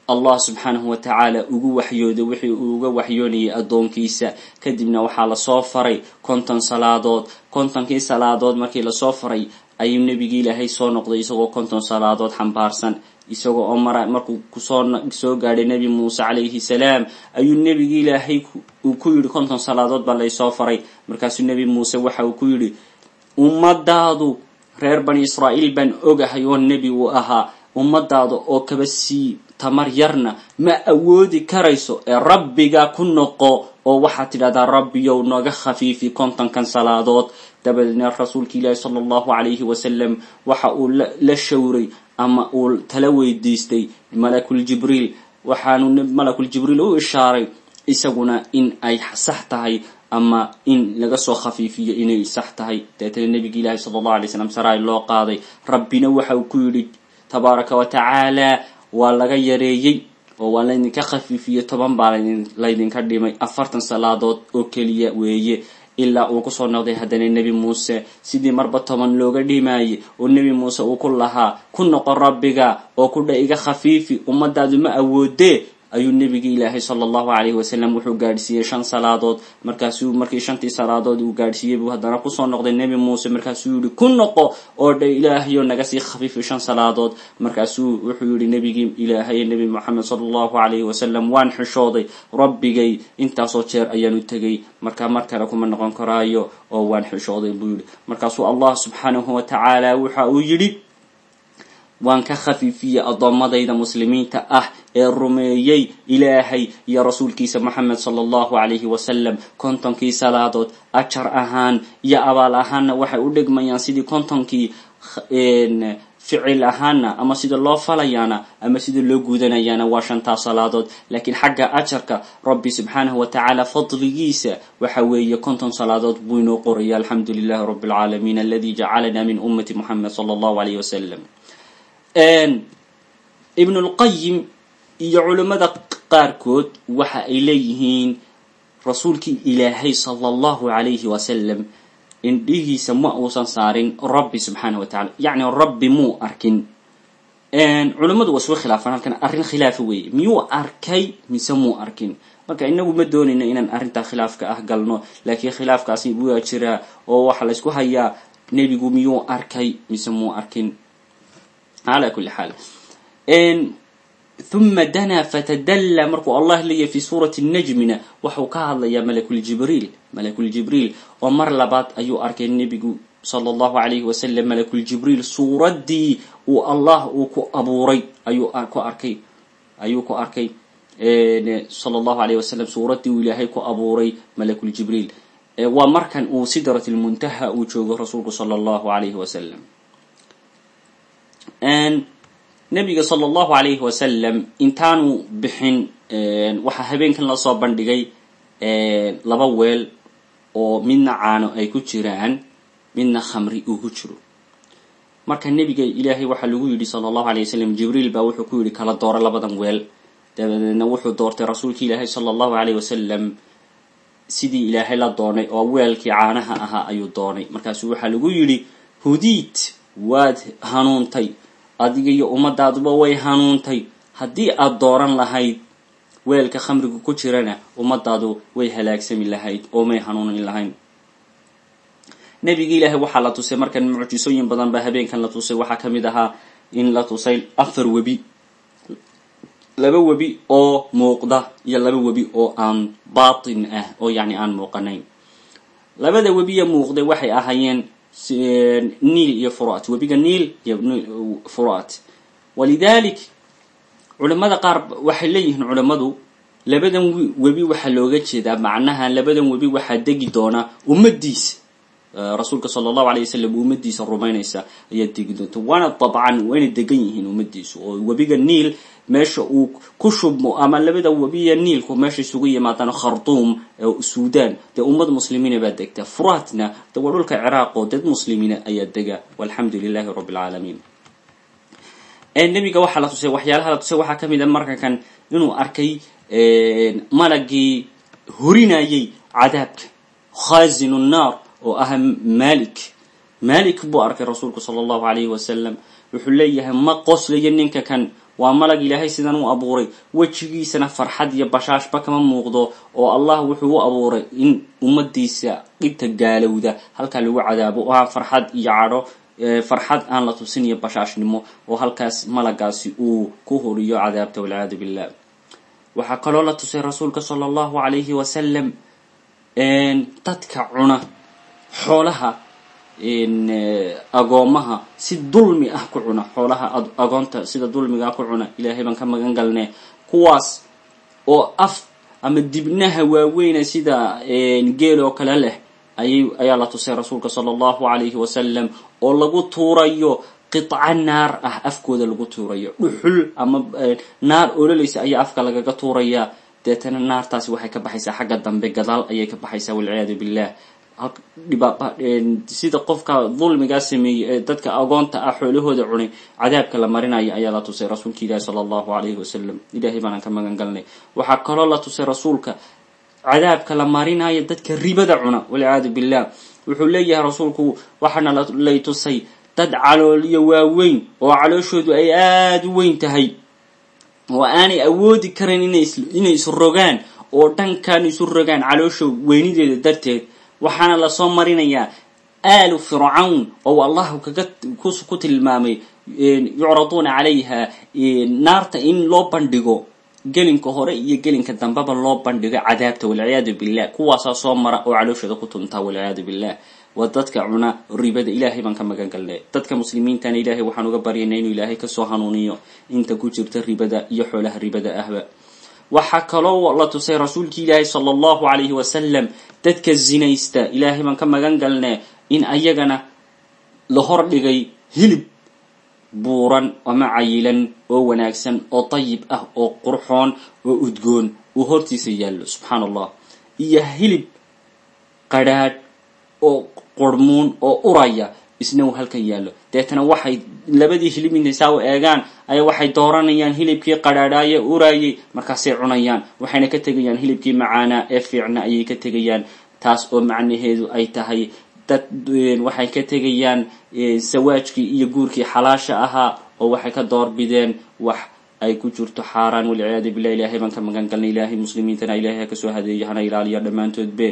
allah subxaanahu wa tacaala ugu waxyooday wixii uu uga waxyoonayay addoonkiisa kadibna waxaa lasoo faray konton salaadood kontonkii salaadood markii lasoo faray ayuu nebigii ilaahay soo noqday isagoo konton salaadood xambaarsan isagoo oo mara markuu kusoo soo gaadhay nebi muuse calayhi salaam ayuu nebigii ilaahay uu ku yidhi konton salaadood baa laysoo faray markaasuu nebi muuse waxa uu ku yidhi ummadaadu reer bani israa'iil baan ogahay oo nebi uu ahaa ummadaada oo kaba sii tamar yarna ma awoodi karayso ee rabbiga ku noqo oo waxaad tidhahdaa rabbiyow nooga khafiifi kontonkan salaadood dabadeedna rasuulka ilaahi sala allahu calayhi wasalam waxa uu la shawray ama uu tala weydiistay malakul jibriil waxaanu malakul jibriil u ishaaray isaguna in ay sax tahay ama in laga soo khafiifiyo inay sax tahay deetana nebiga ilaahi sala allahu alay slam saraay loo qaaday rabbina waxa uu ku yidhi tabaaraka wa tacaala waa laga yareeyey oo waa laydinka khafiifiyey toban baa laydinka dhimay afartan salaadood oo keliya weeye ilaa uu kusoo noqday haddana nebi muuse sidii marba toban looga dhimaayey oo nebi muuse uu ku lahaa ku noqo rabbiga oo kudha iga khafiifi ummadaadu ma awoodee ayuu nebigii ilaahay sala allahu calayhi wasalam wuxuu gaadhsiiyey shan salaadood markaasuu markii shantii salaadood uu gaadhsiiyey buu haddana kusoo noqday nebi muuse markaasuu yihi ku noqo oo dha ilaahayo naga sii khafiifi shan salaadood markaasuu wuxuu yihi nebigii ilaahay nebi moxamed sala allahu calayhi wasalam waan xishooday rabbigay intaasoo jeer ayaanu tegay markaa mar kale kuma noqon karaayo oo waan xishooday buu yihi markaasuu allah subxaanahu wa tacaala waxa uu yidhi waan ka khafiifiyey addoommadayda muslimiinta ah ee rumeeyey ilaahay iyo rasuulkiisa moxamed sala allahu calayhi wasalam kontonkii salaadood ajar ahaan iyo abaal ahaanna waxay u dhigmayaan sidii kontonkii ficil ahaana ama sida loo falayaana ama sida loo guudanayaana waa shantaa salaadood laakiin xagga ajarka rabbi subxaanahu wa tacaala fadligiisa waxa weeye konton salaadood buu inoo qoraya alxamdu lilahi rabbi alcaalamiin aladi jacalana min ummati moxamed sala allahu alayh wasalam ibnu lqayim iyo culimmada qaarkood waxa ay leeyihiin rasuulkii ilaahay sala allahu calayhi wasalam indhihiisa ma uusan saarin rabbi subxaanah wa tacala yacni rabbi muu arkin culimmadu waa isku khilaafaan halkan arrin khilaafa weeye miyuu arkay mise muu arkin marka inagu ma doonayno inaan arrintaa khilaafka ah galno laakiin khilaafkaasi waa jiraa oo waxaa la ysku hayaa nebigu miyuu arkay mise muu arkin ala kuli xaal huma danaa fatadalla markuu allah leeyahy fi suurati najmina waxuu ka hadlayaa malakuljibriil malakuljibriil oo mar labaad ayuu arkay nebigu sala allahu alayhi wasalam malakuljibriil suuraddii uu allah uu ku abuuray ayuu ku arkay ayuu ku arkay sala allahu alayh wasalam suuraddii uu ilaahay ku abuuray malakuljibriil waa markan uu sidrat lmuntaha uu joogo rasuulku sala allahu alayhi wasalam nabiga sala allahu calayhi wasalam intaanu bixin waxaa habeenkan lasoo bandhigay laba weel oo midna caano ay ku jiraan midna khamri uu ku jiro marka nebiga ilaahay waxaa lagu yidhi sala allahu alay wasalam jibriil baa wuxuu ku yidhi kala dooro labadan weel dabadeedna wuxuu doortay rasuulki ilaahay sala allahu alayh wasalam sidii ilaahay la doonay oo weelkii caanaha ahaa ayuu doonay markaasu waxaa lagu yidhi hudiid waad hanuuntay adiga iyo ummadaaduba way hanuuntay haddii aad dooran lahayd weelka khamriga ku jirana ummadaadu way halaagsami lahayd oo may hanuunin lahayn nebigi ilaahay waxaa la tusay markan mucjisooyin badan baa habeenkan la tusay waxaa ka mid ahaa in la tusay afar webi laba webi oo muuqda iyo laba webi oo aan baatin ah oo yacni aan muuqanayn labada webiya muuqday waxay ahaayeen niil iyo furat webiga niil iyo furat walidalik culimada qaar waxay leeyihiin culimmadu labadan webi waxaa looga jeedaa macnaha labadan webi waxaa degi doona ummadiisa rasuulka sala allahu alay wasalam ummadiisa rumaynaysa ayaa degi doonta waana dabcan wayna degan yihiin ummadiisu oo webiga niil meesha uu ku shubmo ama labada webiya niilku meesha isugu yimaadaan khartuum suudan dee ummad muslimiina baa degta furatna de waa dhulka ciraaq oo dad muslimiina ayaa dega walxamdu lilahi rabbi alcaalamiin nebiga waxaa la tusay waxyaalaha la tusay waxaa kamid a markankan inuu arkay malagii horinayay cadaabka khazinu nnar oo ah malik malik buu arkay rasuulku sala allahu alayhi wasalam wuxuu leeyahay ma qoslayo ninka kan waa malag ilaahay sidan u abuuray wejigiisana farxad iyo bashaashba kama muuqdo oo allah wuxuu u abuuray in ummadiisa dhibta gaalowda halkaa lagu cadaabo oo ah farxad iyo cadho farxad aan la tusin iyo bashaashnimo oo halkaas malagaasi uu ku horiyo cadaabta walciyaadu billah waxaa kaloo la tusay rasuulka sala allahu calayhi wasalam dadka cuna xoolaha agoomaha si dulmi ah ku cuna xoolaha agoonta sida dulmigaa ku cuna ilaahay baan ka magan galne kuwaas oo af ama dibnaha waaweyna sida geel oo kale leh ayay ayaa la tusay rasuulka sala allahu calayhi wasalam oo lagu tuurayo qidca naar ah afkooda lagu tuurayo dhuxul ama naar ololaysa ayaa afka lagaga tuuraya deetana naartaasi waxay ka baxaysaa xagga dambe gadaal ayay ka baxaysaa walciyaadu billah sida qofka dulmigaa sameeyey ee dadka agoonta ah xoolahooda cunay cadaabka la marinayo ayaa la tusay rasuulka ilaahi sala allahu calayhi wasalam ilahay baanaan ka magan galnay waxaa kaloo la tusay rasuulka cadaabka la marinayo dadka ribada cuna walciyaadu billah wuxuu leeyahay rasuulku waxaana lay tusay dad caloolyo waaweyn oo calooshoodu ay aada u weyn tahay oo aanay awoodi karan inay isu rogaan oo dhankan isu rogaan caloosha weynideeda darteed waxaana lasoo marinayaa aalu fircawn oo allahu kaga ku tilmaamay yucraduuna calayha naarta in loo bandhigo gelinka hore iyo gelinka dambeba loo bandhigo cadaabta walciyaadu billah kuwaasaa soo mara oo calooshooda ku tuntaa walciyaadu billah waa dadka cuna ribada ilaahay baan ka magan galnay dadka muslimiintana ilaahay waxaan uga baryayna inuu ilaahay kasoo hanuuniyo inta ku jirta ribada iyo xoolaha ribada ahba waxaa kaloo la tusay rasuulki ilaahi sala allahu calayhi wasalam dadka zinaysta ilaahay baan ka magan galne in ayagana la hordhigay hilib buuran ama cayilan oo wanaagsan oo dayib ah oo qurxoon oo udgoon uu hortiisa yaallo subxaana allah iyo hilib qadrhaadh oo qurmuun oo uraya isna uu halkan yaallo deetana waxay labadii hilib intay saa u eegaan ayaa waxay dooranayaan hilibkii qadhaadhaaye uraayay markaasay cunayaan waxayna ka tegayaan hilibkii macaanaa ee fiicna ayay ka tegayaan taas oo macnaheedu ay tahay dad waxay ka tegayaan sawaajkii iyo guurkii xalaasha ahaa oo waxay ka doorbideen wax ay ku jirto xaaraan walciyaadu billah ilahay baan ka magan galnay ilaahay muslimiintana ilahay ha kasoo hadeeyo hana ilaaliya dhammaantoodbe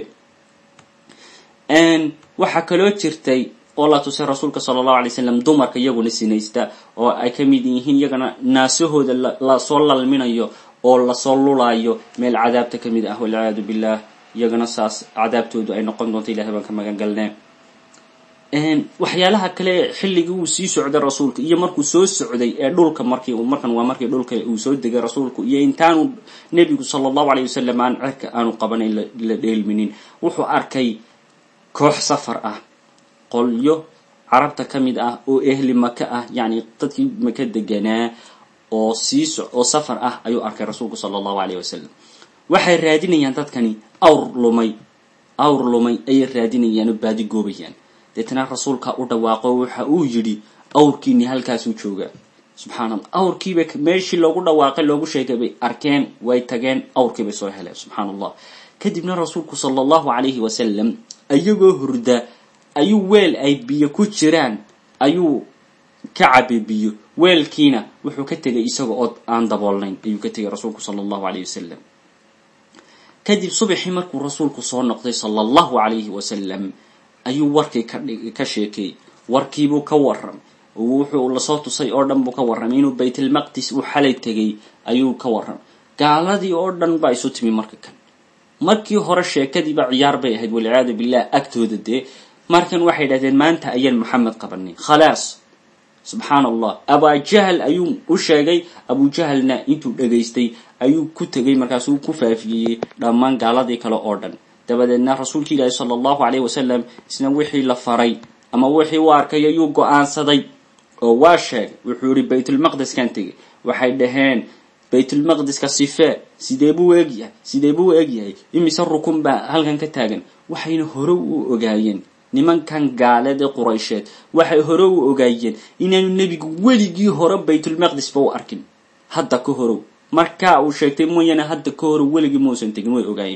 waxaa kaloo jirtay oo la tusay rasuulka sala allahu alay slam dumarka iyaguna sinaysta oo ay ka mid yihiin iyagana naasahooda lasoo lalminayo oo lasoo lulaayo meel cadaabta ka mid ah walciyaadu billah iyagana saas cadaabtoodu ay noqon doonto ilahay baan ka magan galnee waxyaalaha kale xilligii uu sii socday rasuulka iyo markuu soo socday ee dhulka markii markan waa markii dhulka uu soo degay rasuulku iyo intaanu nebigu sala allahu alayh wasalam aan cerka aanu qabanayn la dheelminin wuxuu arkay koox safar ah qolyo carabta ka mid ah oo ehli maka ah yacni dadkii maka deganaa oo sii so oo safar ah ayuu arkay rasuulku sala allahu alayh wasalam waxay raadinayaan dadkani awr lumay awr lumay ayay raadinayaan oo baadi goobayaan deetana rasuulka u dhawaaqo waxa uu yidhi awrkiini halkaasuu joogaa subxaana allah awrkiiba meeshii loogu dhawaaqay loogu sheegay bay arkeen way tageen awrkiibay soo heleen subxaana allah kadibna rasuulku sala allahu calayhi wasalam ayagoo hurda ayuu weel ay biyo ku jiraan ayuu ka cabay biyo weelkiina wuxuu ka tegay isaga oo aan daboolnayn ayuu ka tegay rasuulku sala allahu calayhi wasalam kadib subaxii markuu rasuulku soo noqday sala allahu calayhi wasalam ayuu warkii ka sheekeeyey warkiibuu ka waram wuxuu lasoo tusay oo dhan buu ka warramay inuu baytalmaqdis uu xalay tegay ayuu ka warramay gaaladii oo dhan baa isu timi marka kan markii hore sheekadiiba ciyaar bay ahayd walciyaadu billah agtooda dee markan waxay dhahdeen maanta ayaan maxamed qabanay khalaas subxaana allah abujahal ayuu u sheegay abujahalna intuu dhegaystay ayuu ku tegay markaasuu ku faafiyeyey dhammaan gaaladii kale oo dhan dabadeedna rasuulka ilaahi sala allahu calayh wasalam isna wixii la faray ama wixii u arkay ayuu go-aansaday oo waa sheegay wuxuu yihi baytulmaqdiskan tegay waxay dhaheen baytulmaqdiska sifee sidee buu egyahay sidee buu egyahay imise rukun baa halkan ka taagan waxayna hore u ogaayeen nimankan gaaleed ee quraysheed waxay hore u ogaayeen inaanu nebigu weligii hore baytulmaqdisba u arkin hadda ka horow markaa uu sheegtay mooyaane hadda ka horow weligii muusan tegin way ogaayeen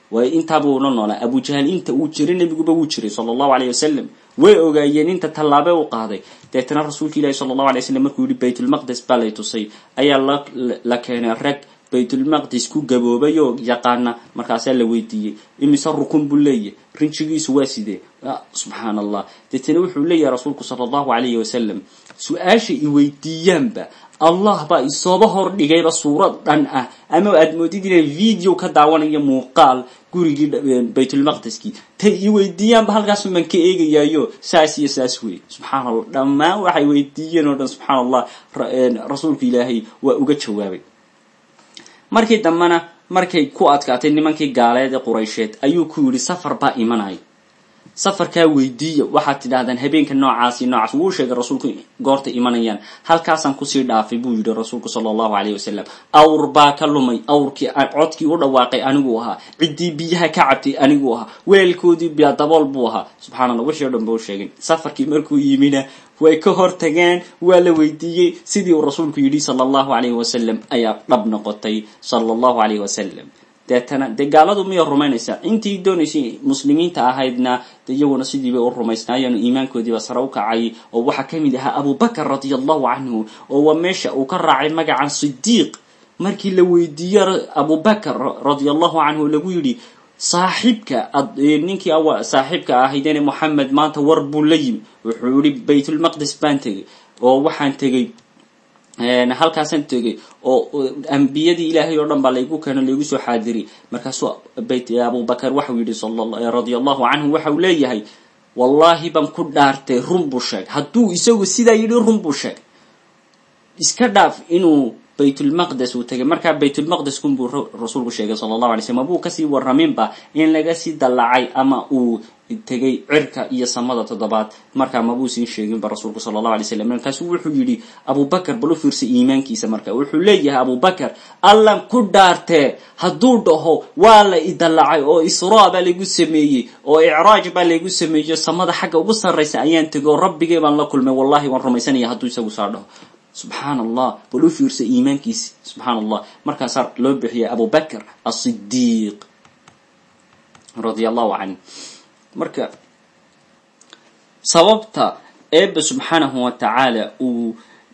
waayo intaabuu la noolaa abujahal inta uu jiray nebiguba wuu jiray sala allahu alayh wasalam way ogaayeen inta tallaabe u qaaday deetana rasuulka ilahi sala allahu alay slam markuu yihi baytulmaqdes baa lay tusay ayaa la keenay rag baytulmaqdis ku gaboobay oo yaqaana markaasaa la weydiiyey imise rukun buu leeyahy rinjigiisu waa sidee subxaan allah deetana wuxuu leeyahay rasuulku sala allahu alayhi wasalam su-aasha i weydiiyaanba allah baa isooba hor dhigayba suurad dhan ah ama aad moodid inay video ka daawanayo muuqaal gurigii baytulmaqdiskii tay i weydiiyaanba halkaasumaan ka eegayaayo saas iyo saas wey subxaan allah dhammaan waxay weydiiyeen oo dhan subxaan allah rasuulku ilaahay waa uga jawaabay markii dambena markay ku adkaatay nimankii gaaleed ee quraysheed ayuu ku yidhi safar baa imanaya safarkaa weydiiya waxaad tidhahdaan habeenka noocaasi noocaas wuu sheegay rasuulku goorta imanayaan halkaasaan kusii dhaafay buu yidhi rasuulku sala allahu alayh wasalam awr baa ka lumay awrkii codkii u dhawaaqay aniguu ahaa ciddii biyaha ka cabtay aniguu ahaa weelkoodii biya dabool buu ahaa subxana allah wixii o dhan ba u sheegay safarkii markuu yimina way ka hor tageen waa la weydiiyey sidii uu rasuulku yidhi sala allahu alayhi wasalam ayaa dhab noqotay sala allahu alayhi wasalam deetana dee gaaladu miyay rumaynaysaa intii doonaysay muslimiinta ahaydna de iyaguna sidii bay u rumaysnaayeen iimaankoodiiba sare u kacay oo waxaa ka mid ahaa abubakar radia allahu canhu oo waa meesha uu ka raacay magacan sidiiq markii la weydiiye abubakar radia allahu canhu lagu yidhi saaxiibka ninkii saaxiibka ahaydene moxamed maanta war buu la yimi wuxuu yihi baytulmaqdis baan tegay oo waxaan tegey halkaasaan tegay oo ambiyadii ilaahay oo dhan baa laygu keeno laygu soo xaadiriy markaasuu abubakar waxau yihi radia allahu canhu waxa uu leeyahay wallahi baan ku dhaartay run buu sheegay hadduu isagu sidaa yidhi run buu sheegay iska dhaaf inuu baytulmaqdes uu tegay markaa baytulmaqdes kunbuu rasuulku sheegay sala allahu alay slm mabuu kasii waraminba in laga sii dallacay ama uu tegay cirka iyo samada toddobaad markaa mabuu sii sheeginba rasuulku sala allahu alay slam markaasuu wuxuu yidhi abubakar bal u fiirsay iimaankiisa marka wuxuu leeyahay abubakar allan ku dhaartee hadduu dhaho waa la idallacay oo israa baa laygu sameeyey oo icraaj baa laygu sameeyey samada xagga ugu sarraysa ayaan tegay oo rabbigay baan la kulmay wallahi waan rumaysanaya hadduu isagu saa dhaho subxaan allah bal u fiirsa iimaankiisi subxaan allah markaasaa loo bixiyay abubakr asidiiq radia allahu canh marka sababta eeba subxaanahu wa tacaala uu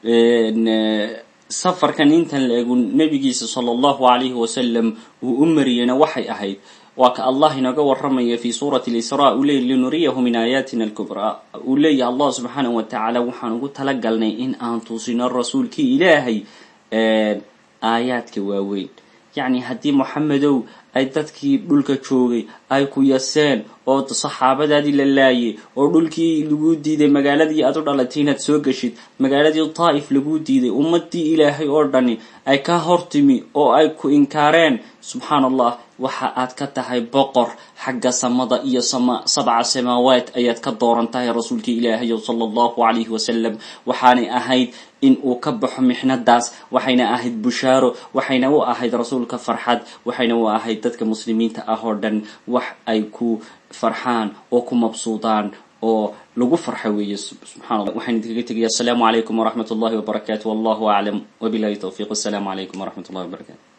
safarkan intan la egu nabigiisa sala allahu alayhi wasalam uu u mariyeyna waxay ahayd waa ka allah inooga waramaya fi suurati lisra uu leeyay linuriyahu min aayaatina alkubraa uu leeyahay allah subxaanahu wa tacaala waxaan ugu talagalnay in aan tusino rasuulkii ilaahay aayaadka waaweyn yacni haddii moxamedow ay dadkii dhulka joogay ay ku yaseen oo saxaabadaadii la laayay oo dhulkii lagu diiday magaaladii aad u dhalatay inaad soo geshid magaaladii daa'if lagu diiday ummadii ilaahay oo dhani ay ka hortimi oo ay ku inkaareen subxaan allah waxa aad ka tahay boqor xagga samada iyo sabca samaawaat ayaad ka dooran tahay rasuulkii ilaahay sala allahu calayhi wasalam waxaanay ahayd in uu ka baxo mixnadaas waxayna ahayd bushaaro waxayna u ahayd rasuulka farxad waxayna u ahayd dadka muslimiinta ah oo dhan wax ay ku farxaan oo ku mabsuudaan oo lagu farxa weeye subxana allah waxaan idinkaga tegaya asalaamu calaykum waraxmat ullahi wabarakaatu wallahu aclam wabilahi towfiiq assalaamu calaykum waraxmat ullahi wabarakatu